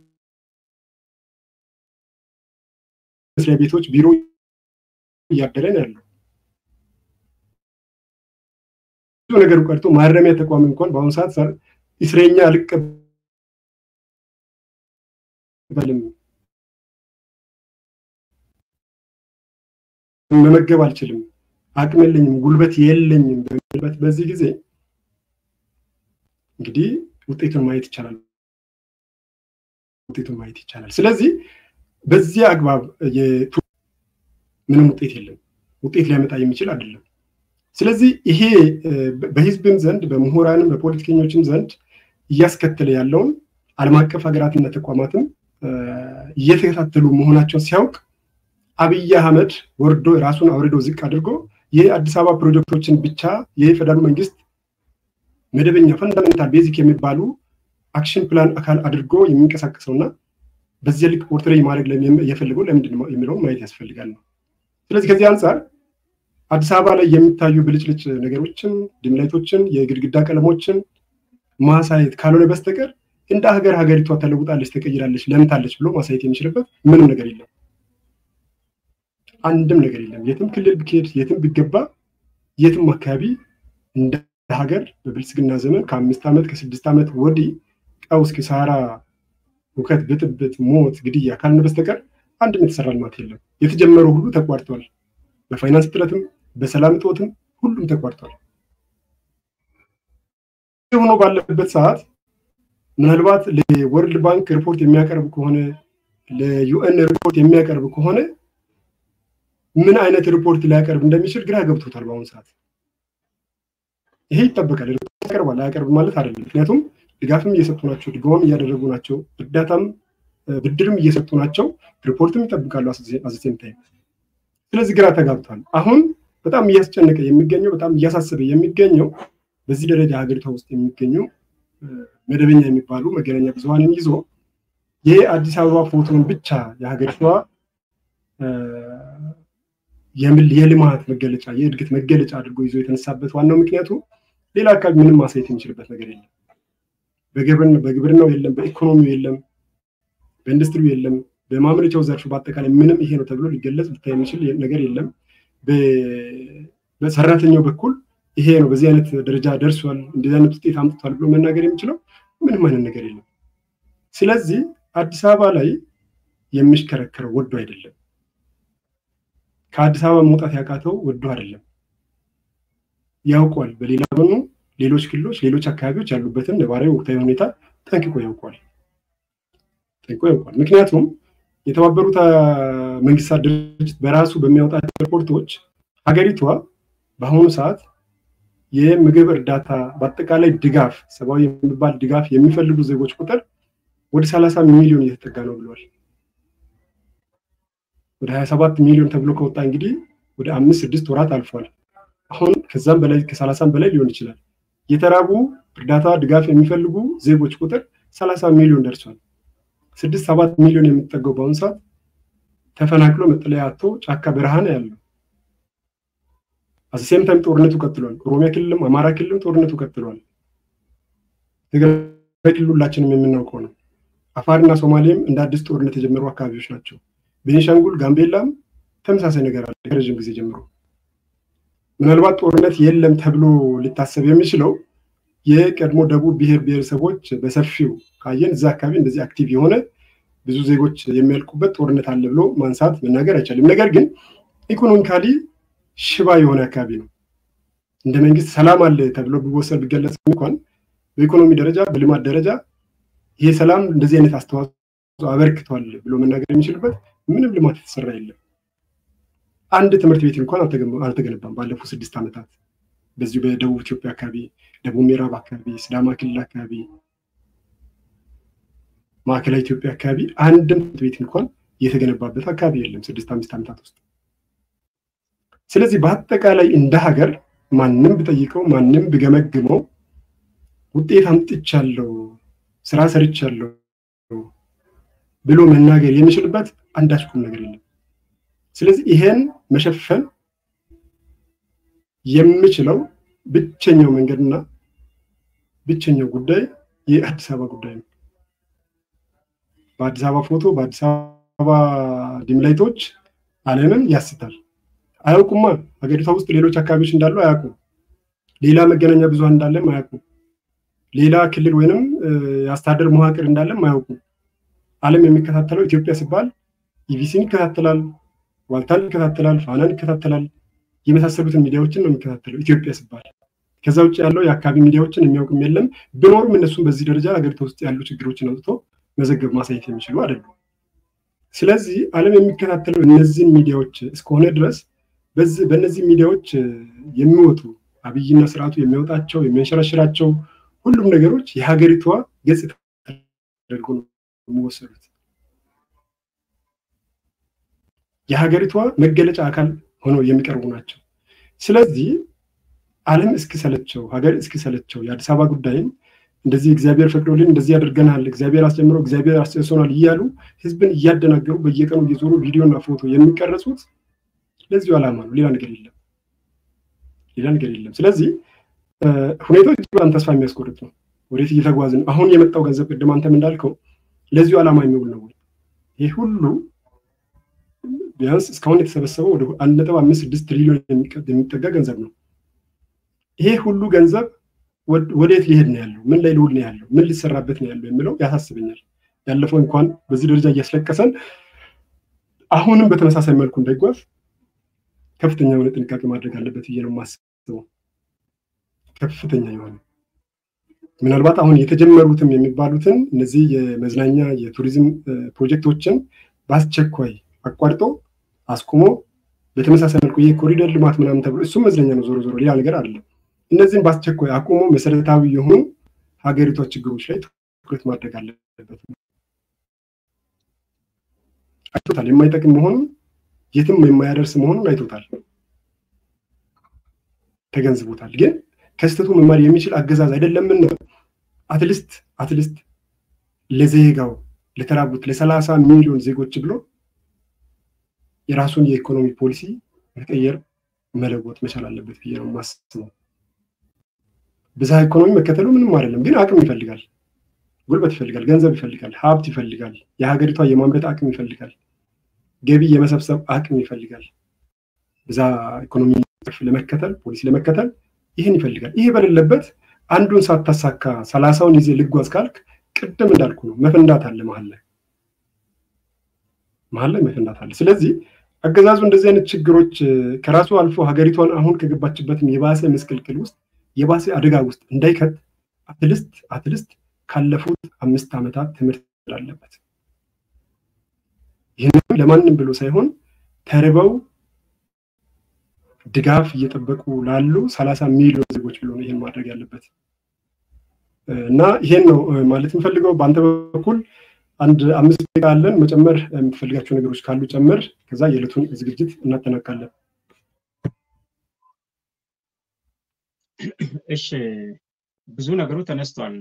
መስሪያ ቤቶች ቢሮ እያደረ ነው ያለው። ብዙ ነገሩ ቀርቶ ማረሚያ ተቋም እንኳን በአሁኑ ሰዓት እስረኛ አልቀበልም መመገብ አልችልም፣ አቅም የለኝም፣ ጉልበት የለኝም በሚልበት በዚህ ጊዜ እንግዲህ ውጤቱን ማየት ይቻላል። ውጤቱን ማየት ይቻላል። ስለዚህ በዚህ አግባብ ምንም ውጤት የለም፣ ውጤት ሊያመጣ የሚችል አይደለም። ስለዚህ ይሄ በህዝብም ዘንድ በምሁራንም በፖለቲከኞችም ዘንድ እያስከተለ ያለውን ዓለም አቀፍ ሀገራትና ተቋማትም እየተከታተሉ መሆናቸውን ሲያውቅ አብይ አህመድ ወርዶ ራሱን አውርዶ ዝቅ አድርጎ የአዲስ አበባ ፕሮጀክቶችን ብቻ የፌደራሉ መንግስት መደበኛ ፈንዳሜንታል ቤዚክ የሚባሉ አክሽን ፕላን አካል አድርጎ የሚንቀሳቀሰውና በዚያ ልክ ፖርትሬ ማድረግ የፈለገው ለምንድን ነው የሚለውን ማየት ያስፈልጋል ነው። ስለዚህ ከዚህ አንጻር አዲስ አበባ ላይ የሚታዩ ብልጭልጭ ነገሮችን፣ ድምላይቶችን፣ የግድግዳ ቀለሞችን ማሳየት ካልሆነ በስተቀር እንደ ሀገር ሀገሪቷ ተለውጣለች፣ ተቀይራለች፣ ለምታለች ብሎ ማሳየት የሚችልበት ምንም ነገር የለም። አንድም ነገር የለም። የትም ክልል ብትሄድ፣ የትም ቢገባ፣ የትም አካባቢ እንደ ሀገር በብልጽግና ዘመን ከአምስት ዓመት ከስድስት ዓመት ወዲህ ቀውስ፣ ኪሳራ፣ ሁከት፣ ብጥብጥ፣ ሞት፣ ግድያ ካልሆነ በስተቀር አንድም የተሰራ ልማት የለም። የተጀመረው ሁሉ ተቋርጧል። በፋይናንስ እጥረትም በሰላም እጦትም ሁሉም ተቋርጧል። ሆኖ ባለበት ሰዓት ምናልባት ለወርልድ ባንክ ሪፖርት የሚያቀርብ ከሆነ ለዩኤን ሪፖርት የሚያቀርብ ከሆነ ምን አይነት ሪፖርት ሊያቀርብ እንደሚችል ግራ ገብቶታል። በአሁኑ ሰዓት ይሄ ይጠበቃል። ሪፖርት ያቀርባል አያቀርብ ማለት አይደለም። ምክንያቱም ድጋፍም እየሰጡ ናቸው፣ ድጋፍም እያደረጉ ናቸው፣ እርዳታም ብድርም እየሰጡ ናቸው። ሪፖርትም ይጠብቃሉ አዘሴም ታይም። ስለዚህ ግራ ተጋብቷል። አሁን በጣም እያስጨነቀ የሚገኘው በጣም እያሳሰበ የሚገኘው በዚህ ደረጃ ሀገሪቷ ውስጥ የሚገኙ መደበኛ የሚባሉ መገናኛ ብዙኃንን ይዞ የአዲስ አበባ ፎቶን ብቻ የሀገሪቷ የልማት መገለጫ የእድገት መገለጫ አድርጎ ይዞ የተነሳበት ዋናው ምክንያቱ ሌላ አካባቢ ምንም ማሳየት የሚችልበት ነገር የለም። በግብርናው የለም፣ በኢኮኖሚው የለም፣ በኢንዱስትሪው የለም፣ በማምረቻው ዘርፍ በአጠቃላይ ምንም ይሄ ነው ተብሎ ሊገለጽ ሊታይ የሚችል ነገር የለም። በሰራተኛው በኩል ይሄ ነው በዚህ አይነት ደረጃ ደርሷል፣ እንደዚህ አይነት ውጤት አምጥቷል ብሎ መናገር የሚችለው ምንም አይነት ነገር የለም። ስለዚህ አዲስ አበባ ላይ የሚሽከረከረው ወዶ አይደለም። ከአዲስ አበባ መውጣት ያቃተው ወዶ አይደለም፣ ያውቋል። በሌላ ጎኑ ሌሎች ክልሎች፣ ሌሎች አካባቢዎች ያሉበትን ነባራዊ ወቅታዊ ሁኔታ ጠንቅቆ ያውቋል ጠንቅቆ ያውቋል። ምክንያቱም የተባበሩት መንግስታት ድርጅት በራሱ በሚያወጣቸው ሪፖርቶች ሀገሪቷ በአሁኑ ሰዓት የምግብ እርዳታ በአጠቃላይ ድጋፍ ሰብአዊ የሚባል ድጋፍ የሚፈልጉ ዜጎች ቁጥር ወደ ሰላሳ ሚሊዮን እየተጠጋ ነው ብለዋል። ወደ ሀያ ሰባት ሚሊዮን ተብሎ ከወጣ እንግዲህ ወደ አምስት ስድስት ወራት አልፏል። አሁን ከዛም በላይ ከሰላሳም በላይ ሊሆን ይችላል። የተራቡ እርዳታ ድጋፍ የሚፈልጉ ዜጎች ቁጥር ሰላሳ ሚሊዮን ደርሷል። ስድስት ሰባት ሚሊዮን የሚጠጋው በአሁኑ ሰዓት ተፈናቅሎ መጠለያ አጥቶ ጫካ በረሃ ነው ያለው። አዘሴም ታይም ጦርነቱ ቀጥሏል። ኦሮሚያ ክልልም አማራ ክልልም ጦርነቱ ቀጥሏል። ትግራይ ክልል ሁላችንም የምናውቀው ነው። አፋርና ሶማሌም እንደ አዲስ ጦርነት የጀመሩ አካባቢዎች ናቸው። ቤኒሻንጉል፣ ጋምቤላም ተመሳሳይ ነገር አለ ከረዥም ጊዜ ጀምሮ። ምናልባት ጦርነት የለም ተብሎ ሊታሰብ የሚችለው የቀድሞ ደቡብ ብሔር ብሔረሰቦች በሰፊው ካየን እዛ አካባቢ እንደዚህ አክቲቭ የሆነ ብዙ ዜጎች የሚያልቁበት ጦርነት አለ ብሎ ማንሳት መናገር አይቻልም። ነገር ግን ኢኮኖሚካሊ ሽባ የሆነ አካባቢ ነው። እንደ መንግስት ሰላም አለ ተብሎ ቢወሰድ ቢገለጽ እንኳን በኢኮኖሚ ደረጃ በልማት ደረጃ ይሄ ሰላም እንደዚህ አይነት አስተዋጽኦ አበርክቷል ብሎ መናገር የሚችልበት ምንም ልማት የተሰራ የለም። አንድ ትምህርት ቤት እንኳን አልተገነባም ባለፉት ስድስት ዓመታት በዚሁ በደቡብ ኢትዮጵያ አካባቢ፣ ደቡብ ምዕራብ አካባቢ፣ ሲዳማ ክልል አካባቢ፣ ማዕከላዊ ኢትዮጵያ አካባቢ አንድም ትምህርት ቤት እንኳን የተገነባበት አካባቢ የለም ስድስት አምስት ዓመታት ውስጥ። ስለዚህ በአጠቃላይ እንደ ሀገር ማንም ብጠይቀው ማንም ብገመግመው ውጤት አምጥቻለሁ፣ ስራ ሰርቻለሁ ብሎ መናገር የሚችልበት አንዳች ቁም ነገር የለም። ስለዚህ ይሄን መሸፈን የምችለው ብቸኛው መንገድና ብቸኛው ጉዳይ የአዲስ አበባ ጉዳይ ነው። በአዲስ አበባ ፎቶ፣ በአዲስ አበባ ዲምላይቶች ዓለምን ያስታል። አያውቁማ። ሀገሪቷ ውስጥ ሌሎች አካባቢዎች እንዳሉ አያውቁም። ሌላ መገናኛ ብዙሃን እንዳለም አያውቁም። ሌላ ክልል ወይንም የአስተዳደር መዋቅር እንዳለም አያውቁም። ዓለም የሚከታተለው ኢትዮጵያ ሲባል ኢቢሲን ይከታተላል፣ ዋልታን ይከታተላል፣ ፋናን ይከታተላል። የመሳሰሉትን ሚዲያዎችን ነው የሚከታተለው ኢትዮጵያ ሲባል። ከዛ ውጭ ያለው የአካባቢ ሚዲያዎችን የሚያውቅም የለም። ቢኖሩም እነሱም በዚህ ደረጃ ሀገሪቷ ውስጥ ያሉ ችግሮችን አውጥቶ መዘገብ ማሳየት የሚችሉ አይደሉም። ስለዚህ ዓለም የሚከታተለው እነዚህን ሚዲያዎች እስከሆነ ድረስ በእነዚህ ሚዲያዎች የሚወጡ አብይና ስርዓቱ የሚያወጣቸው የሚያንሸራሽራቸው ሁሉም ነገሮች የሀገሪቷ ገጽታ ተደርጎ ነው የሚወሰዱት። የሀገሪቷ መገለጫ አካል ሆነው የሚቀርቡ ናቸው። ስለዚህ ዓለም እስኪሰለቸው ሀገር እስኪሰለቸው የአዲስ አበባ ጉዳይን እንደዚህ እግዚአብሔር ፈቅዶልን እንደዚህ ያደርገናል፣ እግዚአብሔር አስጀምሮ እግዚአብሔር አስጨርሶናል እያሉ ህዝብን እያደናገሩ በየቀኑ እየዞሩ ቪዲዮና ፎቶ የሚቀረጹት ለዚሁ ዓላማ ነው። ሌላ ነገር የለም። ሌላ ነገር የለም። ስለዚህ ሁኔታዎች በጣም ተስፋ የሚያስቆርጥ ነው። ወዴት እየተጓዝን አሁን የመጣው ገንዘብ ቅድም አንተም እንዳልከው ለዚሁ ዓላማ የሚውል ነው ወይ? ይህ ሁሉ ቢያንስ እስካሁን የተሰበሰበው ወደ አንድ ነጥብ አምስት ስድስት ትሪሊዮን የሚጠጋ ገንዘብ ነው። ይሄ ሁሉ ገንዘብ ወዴት ሊሄድ ነው ያለው? ምን ላይ ሊውል ነው ያለው? ምን ሊሰራበት ነው ያለው የሚለው ያሳስበኛል። ያለፈው እንኳን በዚህ ደረጃ እያስለቀሰን አሁንም በተመሳሳይ መልኩ እንዳይጓዝ ከፍተኛ የሆነ ጥንቃቄ ማድረግ አለበት ብዬ ነው የማስበው። ከፍተኛ የሆነ ምናልባት አሁን የተጀመሩትም የሚባሉትን እነዚህ የመዝናኛ የቱሪዝም ፕሮጀክቶችን በአስቸኳይ አቋርጦ አስቁሞ በተመሳሳይ መልኩ ይህ ኮሪደር ልማት ምናምን ተብሎ እሱም መዝናኛ ነው፣ ዞሮ ዞሮ ሌላ ነገር አይደለም። እነዚህም በአስቸኳይ አቁሞ መሰረታዊ የሆኑ ሀገሪቷ ችግሮች ላይ ትኩረት ማድረግ አለበት። አይቶታል፣ የማይጠቅም መሆኑን የትም የማያደርስ መሆኑን አይቶታል፣ ተገንዝቦታል። ግን ከስህተቱ መማር የሚችል አገዛዝ አይደለምና አትሊስት አትሊስት ለዜጋው ለተራቡት ለሰላሳ ሚሊዮን ዜጎች ብሎ የራሱን የኢኮኖሚ ፖሊሲ መቀየር መለወጥ መቻል አለበት ብዬ ነው የማስበው። ብዝሃ ኢኮኖሚ መከተሉ ምንም አይደለም፣ ግን አቅም ይፈልጋል፣ ጉልበት ይፈልጋል፣ ገንዘብ ይፈልጋል፣ ሀብት ይፈልጋል፣ የሀገሪቷ የማምረት አቅም ይፈልጋል፣ ገቢ የመሰብሰብ አቅም ይፈልጋል። ብዝሃ ኢኮኖሚ ለመከተል ፖሊሲ ለመከተል ይህን ይፈልጋል። ይህ በሌለበት አንዱን ሳታሳካ ሰላሳውን ይዜ ልጓዝ ካልክ ቅድም እንዳልኩ ነው መፈንዳት አለ መሀል ላይ መሀል ላይ መፈንዳት አለ። ስለዚህ አገዛዙ እንደዚህ አይነት ችግሮች ከራሱ አልፎ ሀገሪቷን አሁን ከገባችበትም የባሰ ምስቅልቅል ውስጥ የባሰ አደጋ ውስጥ እንዳይከት አትልስት አትልስት ካለፉት አምስት ዓመታት ትምህርት አለበት። ይህንም ለማንም ብሎ ሳይሆን ተርበው ድጋፍ እየጠበቁ ላሉ ሰላሳ ሚሊዮን ዜጎች ብሎ ነው ይህን ማድረግ ያለበት እና ይሄን ነው ማለት የምፈልገው። በአንተ በኩል አንድ አምስት ደቂቃ አለን። መጨመር የምትፈልጋቸው ነገሮች ካሉ ጨምር። ከዛ የዕለቱን ዝግጅት እናጠናቃለን። እሺ፣ ብዙ ነገሩ ተነስቷል።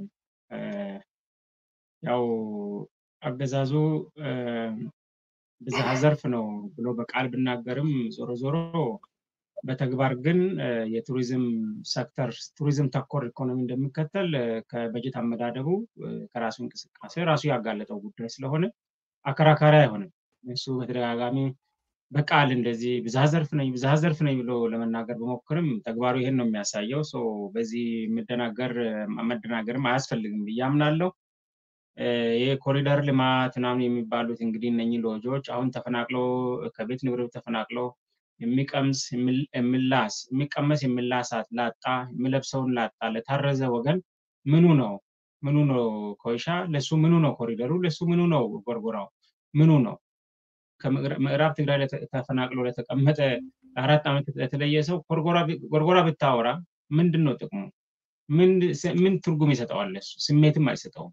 ያው አገዛዙ ብዝሃ ዘርፍ ነው ብሎ በቃል ብናገርም ዞሮ ዞሮ በተግባር ግን የቱሪዝም ሴክተር ቱሪዝም ተኮር ኢኮኖሚ እንደሚከተል ከበጀት አመዳደቡ ከራሱ እንቅስቃሴ ራሱ ያጋለጠው ጉዳይ ስለሆነ አከራካሪ አይሆንም። እሱ በተደጋጋሚ በቃል እንደዚህ ብዝሃ ዘርፍ ነኝ ብዝሃ ዘርፍ ነኝ ብሎ ለመናገር በሞክርም ተግባሩ ይሄን ነው የሚያሳየው። በዚህ መደናገር መደናገርም አያስፈልግም ብዬ አምናለሁ። ይህ ኮሪደር ልማት ምናምን የሚባሉት እንግዲህ እነኚህ ሎጆች አሁን ተፈናቅሎ ከቤት ንብረቱ ተፈናቅሎ የሚቀምስ የሚላስ የሚቀመስ የሚላሳት ላጣ የሚለብሰውን ላጣ ለታረዘ ወገን ምኑ ነው ምኑ ነው ኮይሻ ለሱ ምኑ ነው ኮሪደሩ ለሱ ምኑ ነው ጎርጎራው ምኑ ነው ከምዕራብ ትግራይ ተፈናቅሎ ለተቀመጠ ለአራት ዓመት ለተለየ ሰው ጎርጎራ ብታወራ ምንድን ነው ጥቅሙ? ምን ትርጉም ይሰጠዋል? እሱ ስሜትም አይሰጠውም።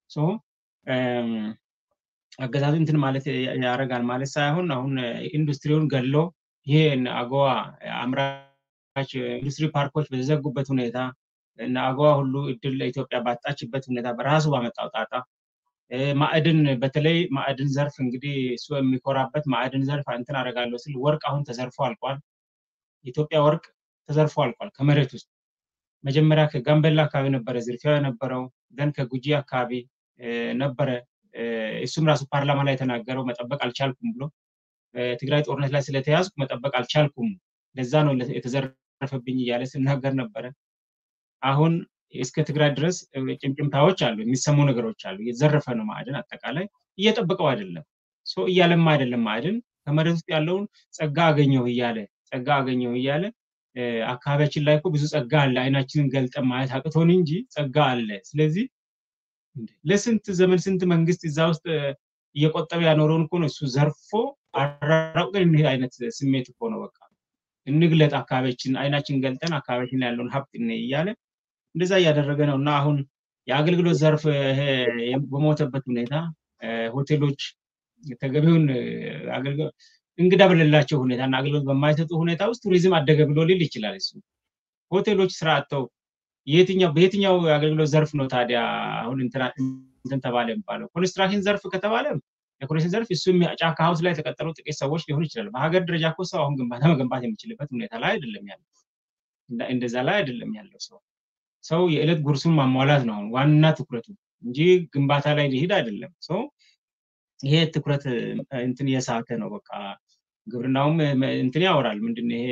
አገዛዙ እንትን ማለት ያደርጋል ማለት ሳይሆን አሁን ኢንዱስትሪውን ገሎ ይሄ አጎዋ አምራች ኢንዱስትሪ ፓርኮች በተዘጉበት ሁኔታ እና አጎዋ ሁሉ እድል ለኢትዮጵያ ባጣችበት ሁኔታ በራሱ ባመጣው ጣጣ ማዕድን በተለይ ማዕድን ዘርፍ እንግዲህ እሱ የሚኮራበት ማዕድን ዘርፍ እንትን አደርጋለሁ ስል ወርቅ አሁን ተዘርፎ አልቋል። ኢትዮጵያ ወርቅ ተዘርፎ አልቋል ከመሬት ውስጥ መጀመሪያ ከጋምቤላ አካባቢ ነበረ ዝርፊያው የነበረው ደን ከጉጂ አካባቢ ነበረ። እሱም ራሱ ፓርላማ ላይ የተናገረው መጠበቅ አልቻልኩም ብሎ ትግራይ ጦርነት ላይ ስለተያዝኩ መጠበቅ አልቻልኩም፣ ለዛ ነው የተዘረፈብኝ እያለ ሲናገር ነበረ። አሁን እስከ ትግራይ ድረስ ጭምጭምታዎች አሉ፣ የሚሰሙ ነገሮች አሉ። እየተዘረፈ ነው ማዕድን፣ አጠቃላይ እየጠበቀው አይደለም፣ እያለማ አይደለም። ማዕድን ከመሬት ውስጥ ያለውን ጸጋ አገኘሁ እያለ ጸጋ አገኘሁ እያለ አካባቢያችን ላይ እኮ ብዙ ጸጋ አለ፣ አይናችንን ገልጠን ማየት አቅቶን እንጂ ጸጋ አለ። ስለዚህ ለስንት ዘመን ስንት መንግስት እዛ ውስጥ እየቆጠበ ያኖረውን እኮ ነው እሱ ዘርፎ አራራቁን እንሄድ አይነት ስሜት እኮ ነው። በቃ እንግለጥ አካባቢያችን፣ አይናችን ገልጠን አካባቢያችን ያለውን ሀብት እያለ እንደዛ እያደረገ ነው እና አሁን የአገልግሎት ዘርፍ በሞተበት ሁኔታ ሆቴሎች ተገቢውን አገልግሎት እንግዳ በሌላቸው ሁኔታ እና አገልግሎት በማይሰጡ ሁኔታ ውስጥ ቱሪዝም አደገ ብሎ ሊል ይችላል። እሱ ሆቴሎች ስራ አጥተው የትኛው በየትኛው የአገልግሎት ዘርፍ ነው ታዲያ አሁን እንትን ተባለ የሚባለው? ኮንስትራክሽን ዘርፍ ከተባለ የኮንስትራክሽን ዘርፍ እሱ ጫካ ሀውስ ላይ የተቀጠሩ ጥቂት ሰዎች ሊሆን ይችላል። በሀገር ደረጃ እኮ ሰው አሁን ግንባታ መገንባት የሚችልበት ሁኔታ ላይ አይደለም ያለው። እንደዛ ላይ አይደለም ያለው ሰው ሰው የዕለት ጉርሱን ማሟላት ነው አሁን ዋና ትኩረቱ እንጂ ግንባታ ላይ ሊሄድ አይደለም። ሰው ይሄ ትኩረት እንትን የሳተ ነው። በቃ ግብርናውም እንትን ያወራል። ምንድን ይሄ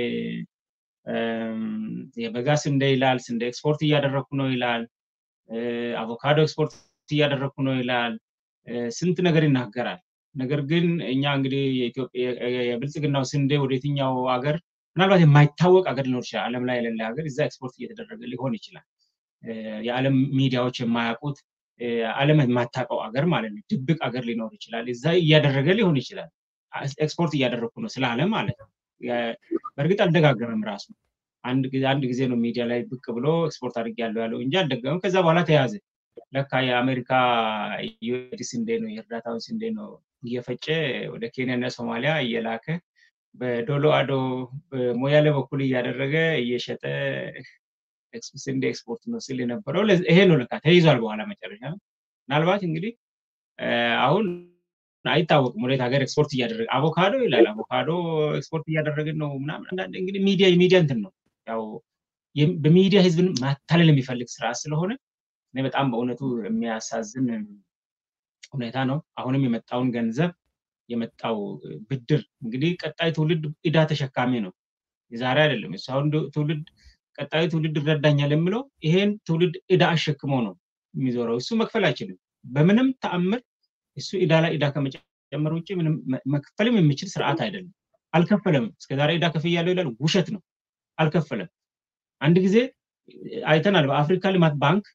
የበጋ ስንዴ ይላል። ስንዴ ኤክስፖርት እያደረግኩ ነው ይላል። አቮካዶ ኤክስፖርት እያደረግኩ ነው ይላል። ስንት ነገር ይናገራል። ነገር ግን እኛ እንግዲህ የብልጽግናው ስንዴ ወደ የትኛው ሀገር ምናልባት የማይታወቅ ሀገር ሊኖር ይችላል። ዓለም ላይ የሌለ ሀገር እዛ ኤክስፖርት እየተደረገ ሊሆን ይችላል። የዓለም ሚዲያዎች የማያውቁት ዓለም የማታውቀው ሀገር ማለት ነው። ድብቅ ሀገር ሊኖር ይችላል። እዛ እያደረገ ሊሆን ይችላል። ኤክስፖርት እያደረግኩ ነው ስለ ዓለም ማለት ነው። በእርግጥ አልደጋገመም ራሱ አንድ ጊዜ ነው ሚዲያ ላይ ብቅ ብሎ ኤክስፖርት አድርጌያለሁ ያለው እንጂ አልደገመም። ከዛ በኋላ ተያዘ። ለካ የአሜሪካ ዩኤዲ ስንዴ ነው የእርዳታውን ስንዴ ነው እየፈጨ ወደ ኬንያ እና ሶማሊያ እየላከ በዶሎ አዶ በሞያሌ በኩል እያደረገ እየሸጠ ስንዴ ኤክስፖርት ነው ስል የነበረው ይሄ ነው። ለካ ተይዟል። በኋላ መጨረሻ ምናልባት እንግዲህ አሁን አይታወቅም ወዴት ሀገር ኤክስፖርት እያደረገ አቮካዶ ይላል። አቮካዶ ኤክስፖርት እያደረግን ነው ምናምን። አንዳንድ እንግዲህ ሚዲያ የሚዲያ እንትን ነው ያው በሚዲያ ህዝብን ማታለል የሚፈልግ ስራ ስለሆነ እኔ በጣም በእውነቱ የሚያሳዝን ሁኔታ ነው። አሁንም የመጣውን ገንዘብ የመጣው ብድር እንግዲህ ቀጣይ ትውልድ እዳ ተሸካሚ ነው። የዛሬ አይደለም እሱ አሁን ትውልድ ቀጣዩ ትውልድ ይረዳኛል የምለው ይሄን ትውልድ እዳ አሸክሞ ነው የሚዞረው። እሱ መክፈል አይችልም በምንም ተአምር። እሱ እዳ ላይ እዳ ከመጨመር ውጭ ምንም መክፈልም የሚችል ስርዓት አይደለም። አልከፈለም። እስከዛሬ እዳ ከፍያለሁ ይላል። ውሸት ነው። አልከፈለም። አንድ ጊዜ አይተናል። በአፍሪካ ልማት ባንክ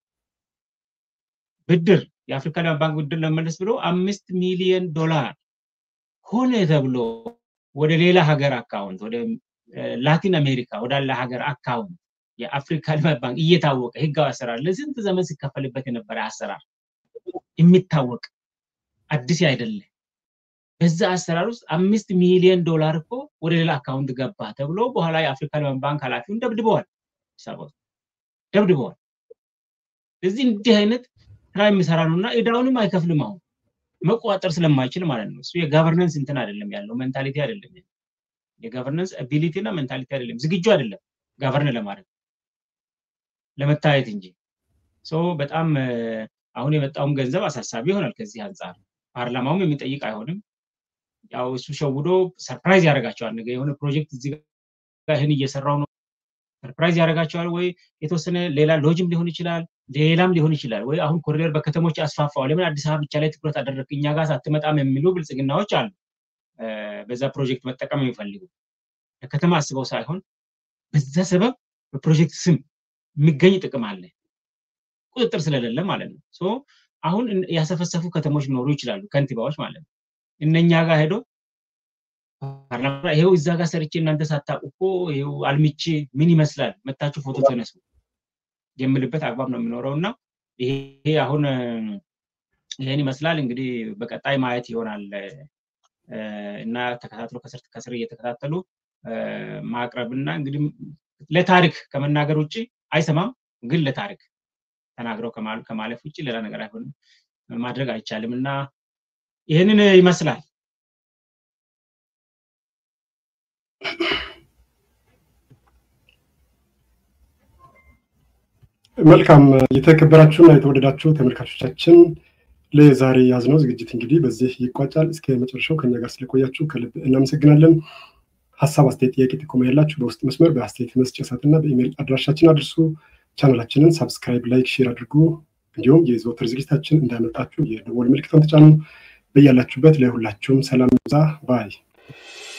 ብድር የአፍሪካ ልማት ባንክ ብድር ለመመለስ ብሎ አምስት ሚሊዮን ዶላር ሆነ ተብሎ ወደ ሌላ ሀገር አካውንት ወደ ላቲን አሜሪካ ወዳለ ሀገር አካውንት የአፍሪካ ልማት ባንክ እየታወቀ ህጋዊ አሰራር ለስንት ዘመን ሲከፈልበት የነበረ አሰራር የሚታወቅ አዲስ አይደለ። በዛ አሰራር ውስጥ አምስት ሚሊዮን ዶላር እኮ ወደ ሌላ አካውንት ገባ ተብሎ በኋላ የአፍሪካ ልማት ባንክ ኃላፊውን ደብድበዋል፣ ደብድበዋል። እዚህ እንዲህ አይነት ስራ የሚሰራ ነው እና እዳውንም አይከፍልም። አሁን መቆጣጠር ስለማይችል ማለት ነው። እሱ የጋቨርነንስ እንትን አይደለም ያለው ሜንታሊቲ አይደለም የጋቨርነንስ አቢሊቲ እና ሜንታሊቲ አይደለም፣ ዝግጁ አይደለም ጋቨርን ለማድረግ ለመታየት እንጂ። በጣም አሁን የመጣውም ገንዘብ አሳሳቢ ይሆናል ከዚህ አንጻር ፓርላማውም የሚጠይቅ አይሆንም። ያው እሱ ሸውዶ ሰርፕራይዝ ያደርጋቸዋል። ነገ የሆነ ፕሮጀክት እዚህ ጋር ይህን እየሰራው ነው ሰርፕራይዝ ያደርጋቸዋል። ወይ የተወሰነ ሌላ ሎጅም ሊሆን ይችላል፣ ሌላም ሊሆን ይችላል። ወይ አሁን ኮሪደር በከተሞች አስፋፋው፣ ለምን አዲስ አበባ ብቻ ላይ ትኩረት አደረግ እኛ ጋር ሳትመጣም የሚሉ ብልጽግናዎች አሉ። በዛ ፕሮጀክት መጠቀም የሚፈልጉ ለከተማ አስበው ሳይሆን በዛ ሰበብ በፕሮጀክት ስም የሚገኝ ጥቅም አለ፣ ቁጥጥር ስለሌለ ማለት ነው። አሁን ያሰፈሰፉ ከተሞች ሊኖሩ ይችላሉ፣ ከንቲባዎች ማለት ነው። እነኛ ጋር ሄዶ ይሄው እዛ ጋር ሰርቼ እናንተ ሳታውቁ እኮ ይሄው አልምቼ ምን ይመስላል መታችሁ ፎቶ ተነሱ የምልበት አግባብ ነው የሚኖረው እና ይሄ አሁን ይሄን ይመስላል እንግዲህ በቀጣይ ማየት ይሆናል እና ተከታትሎ ከስር ከስር እየተከታተሉ ማቅረብ እና እንግዲህ ለታሪክ ከመናገር ውጭ አይሰማም፣ ግን ለታሪክ ተናግረው ከማለፍ ውጭ ሌላ ነገር አይሆንም ማድረግ አይቻልም እና ይህንን ይመስላል። መልካም የተከበራችሁና የተወደዳችሁ ተመልካቾቻችን ለዛሬ ያዝነው ዝግጅት እንግዲህ በዚህ ይቋጫል። እስከ መጨረሻው ከኛ ጋር ስለቆያችሁ ከልብ እናመሰግናለን። ሀሳብ፣ አስተያየት፣ ጥያቄ፣ ጥቆማ ያላችሁ በውስጥ መስመር በአስተያየት መስጫ ሳጥንና በኢሜይል አድራሻችን አድርሱ። ቻናላችንን ሳብስክራይብ፣ ላይክ፣ ሼር አድርጉ። እንዲሁም የዘወትር ዝግጅታችን እንዳያመልጣችሁ የደወል ምልክቷን ተጫኑ። በያላችሁበት ለሁላችሁም ሰላም ዛ ባይ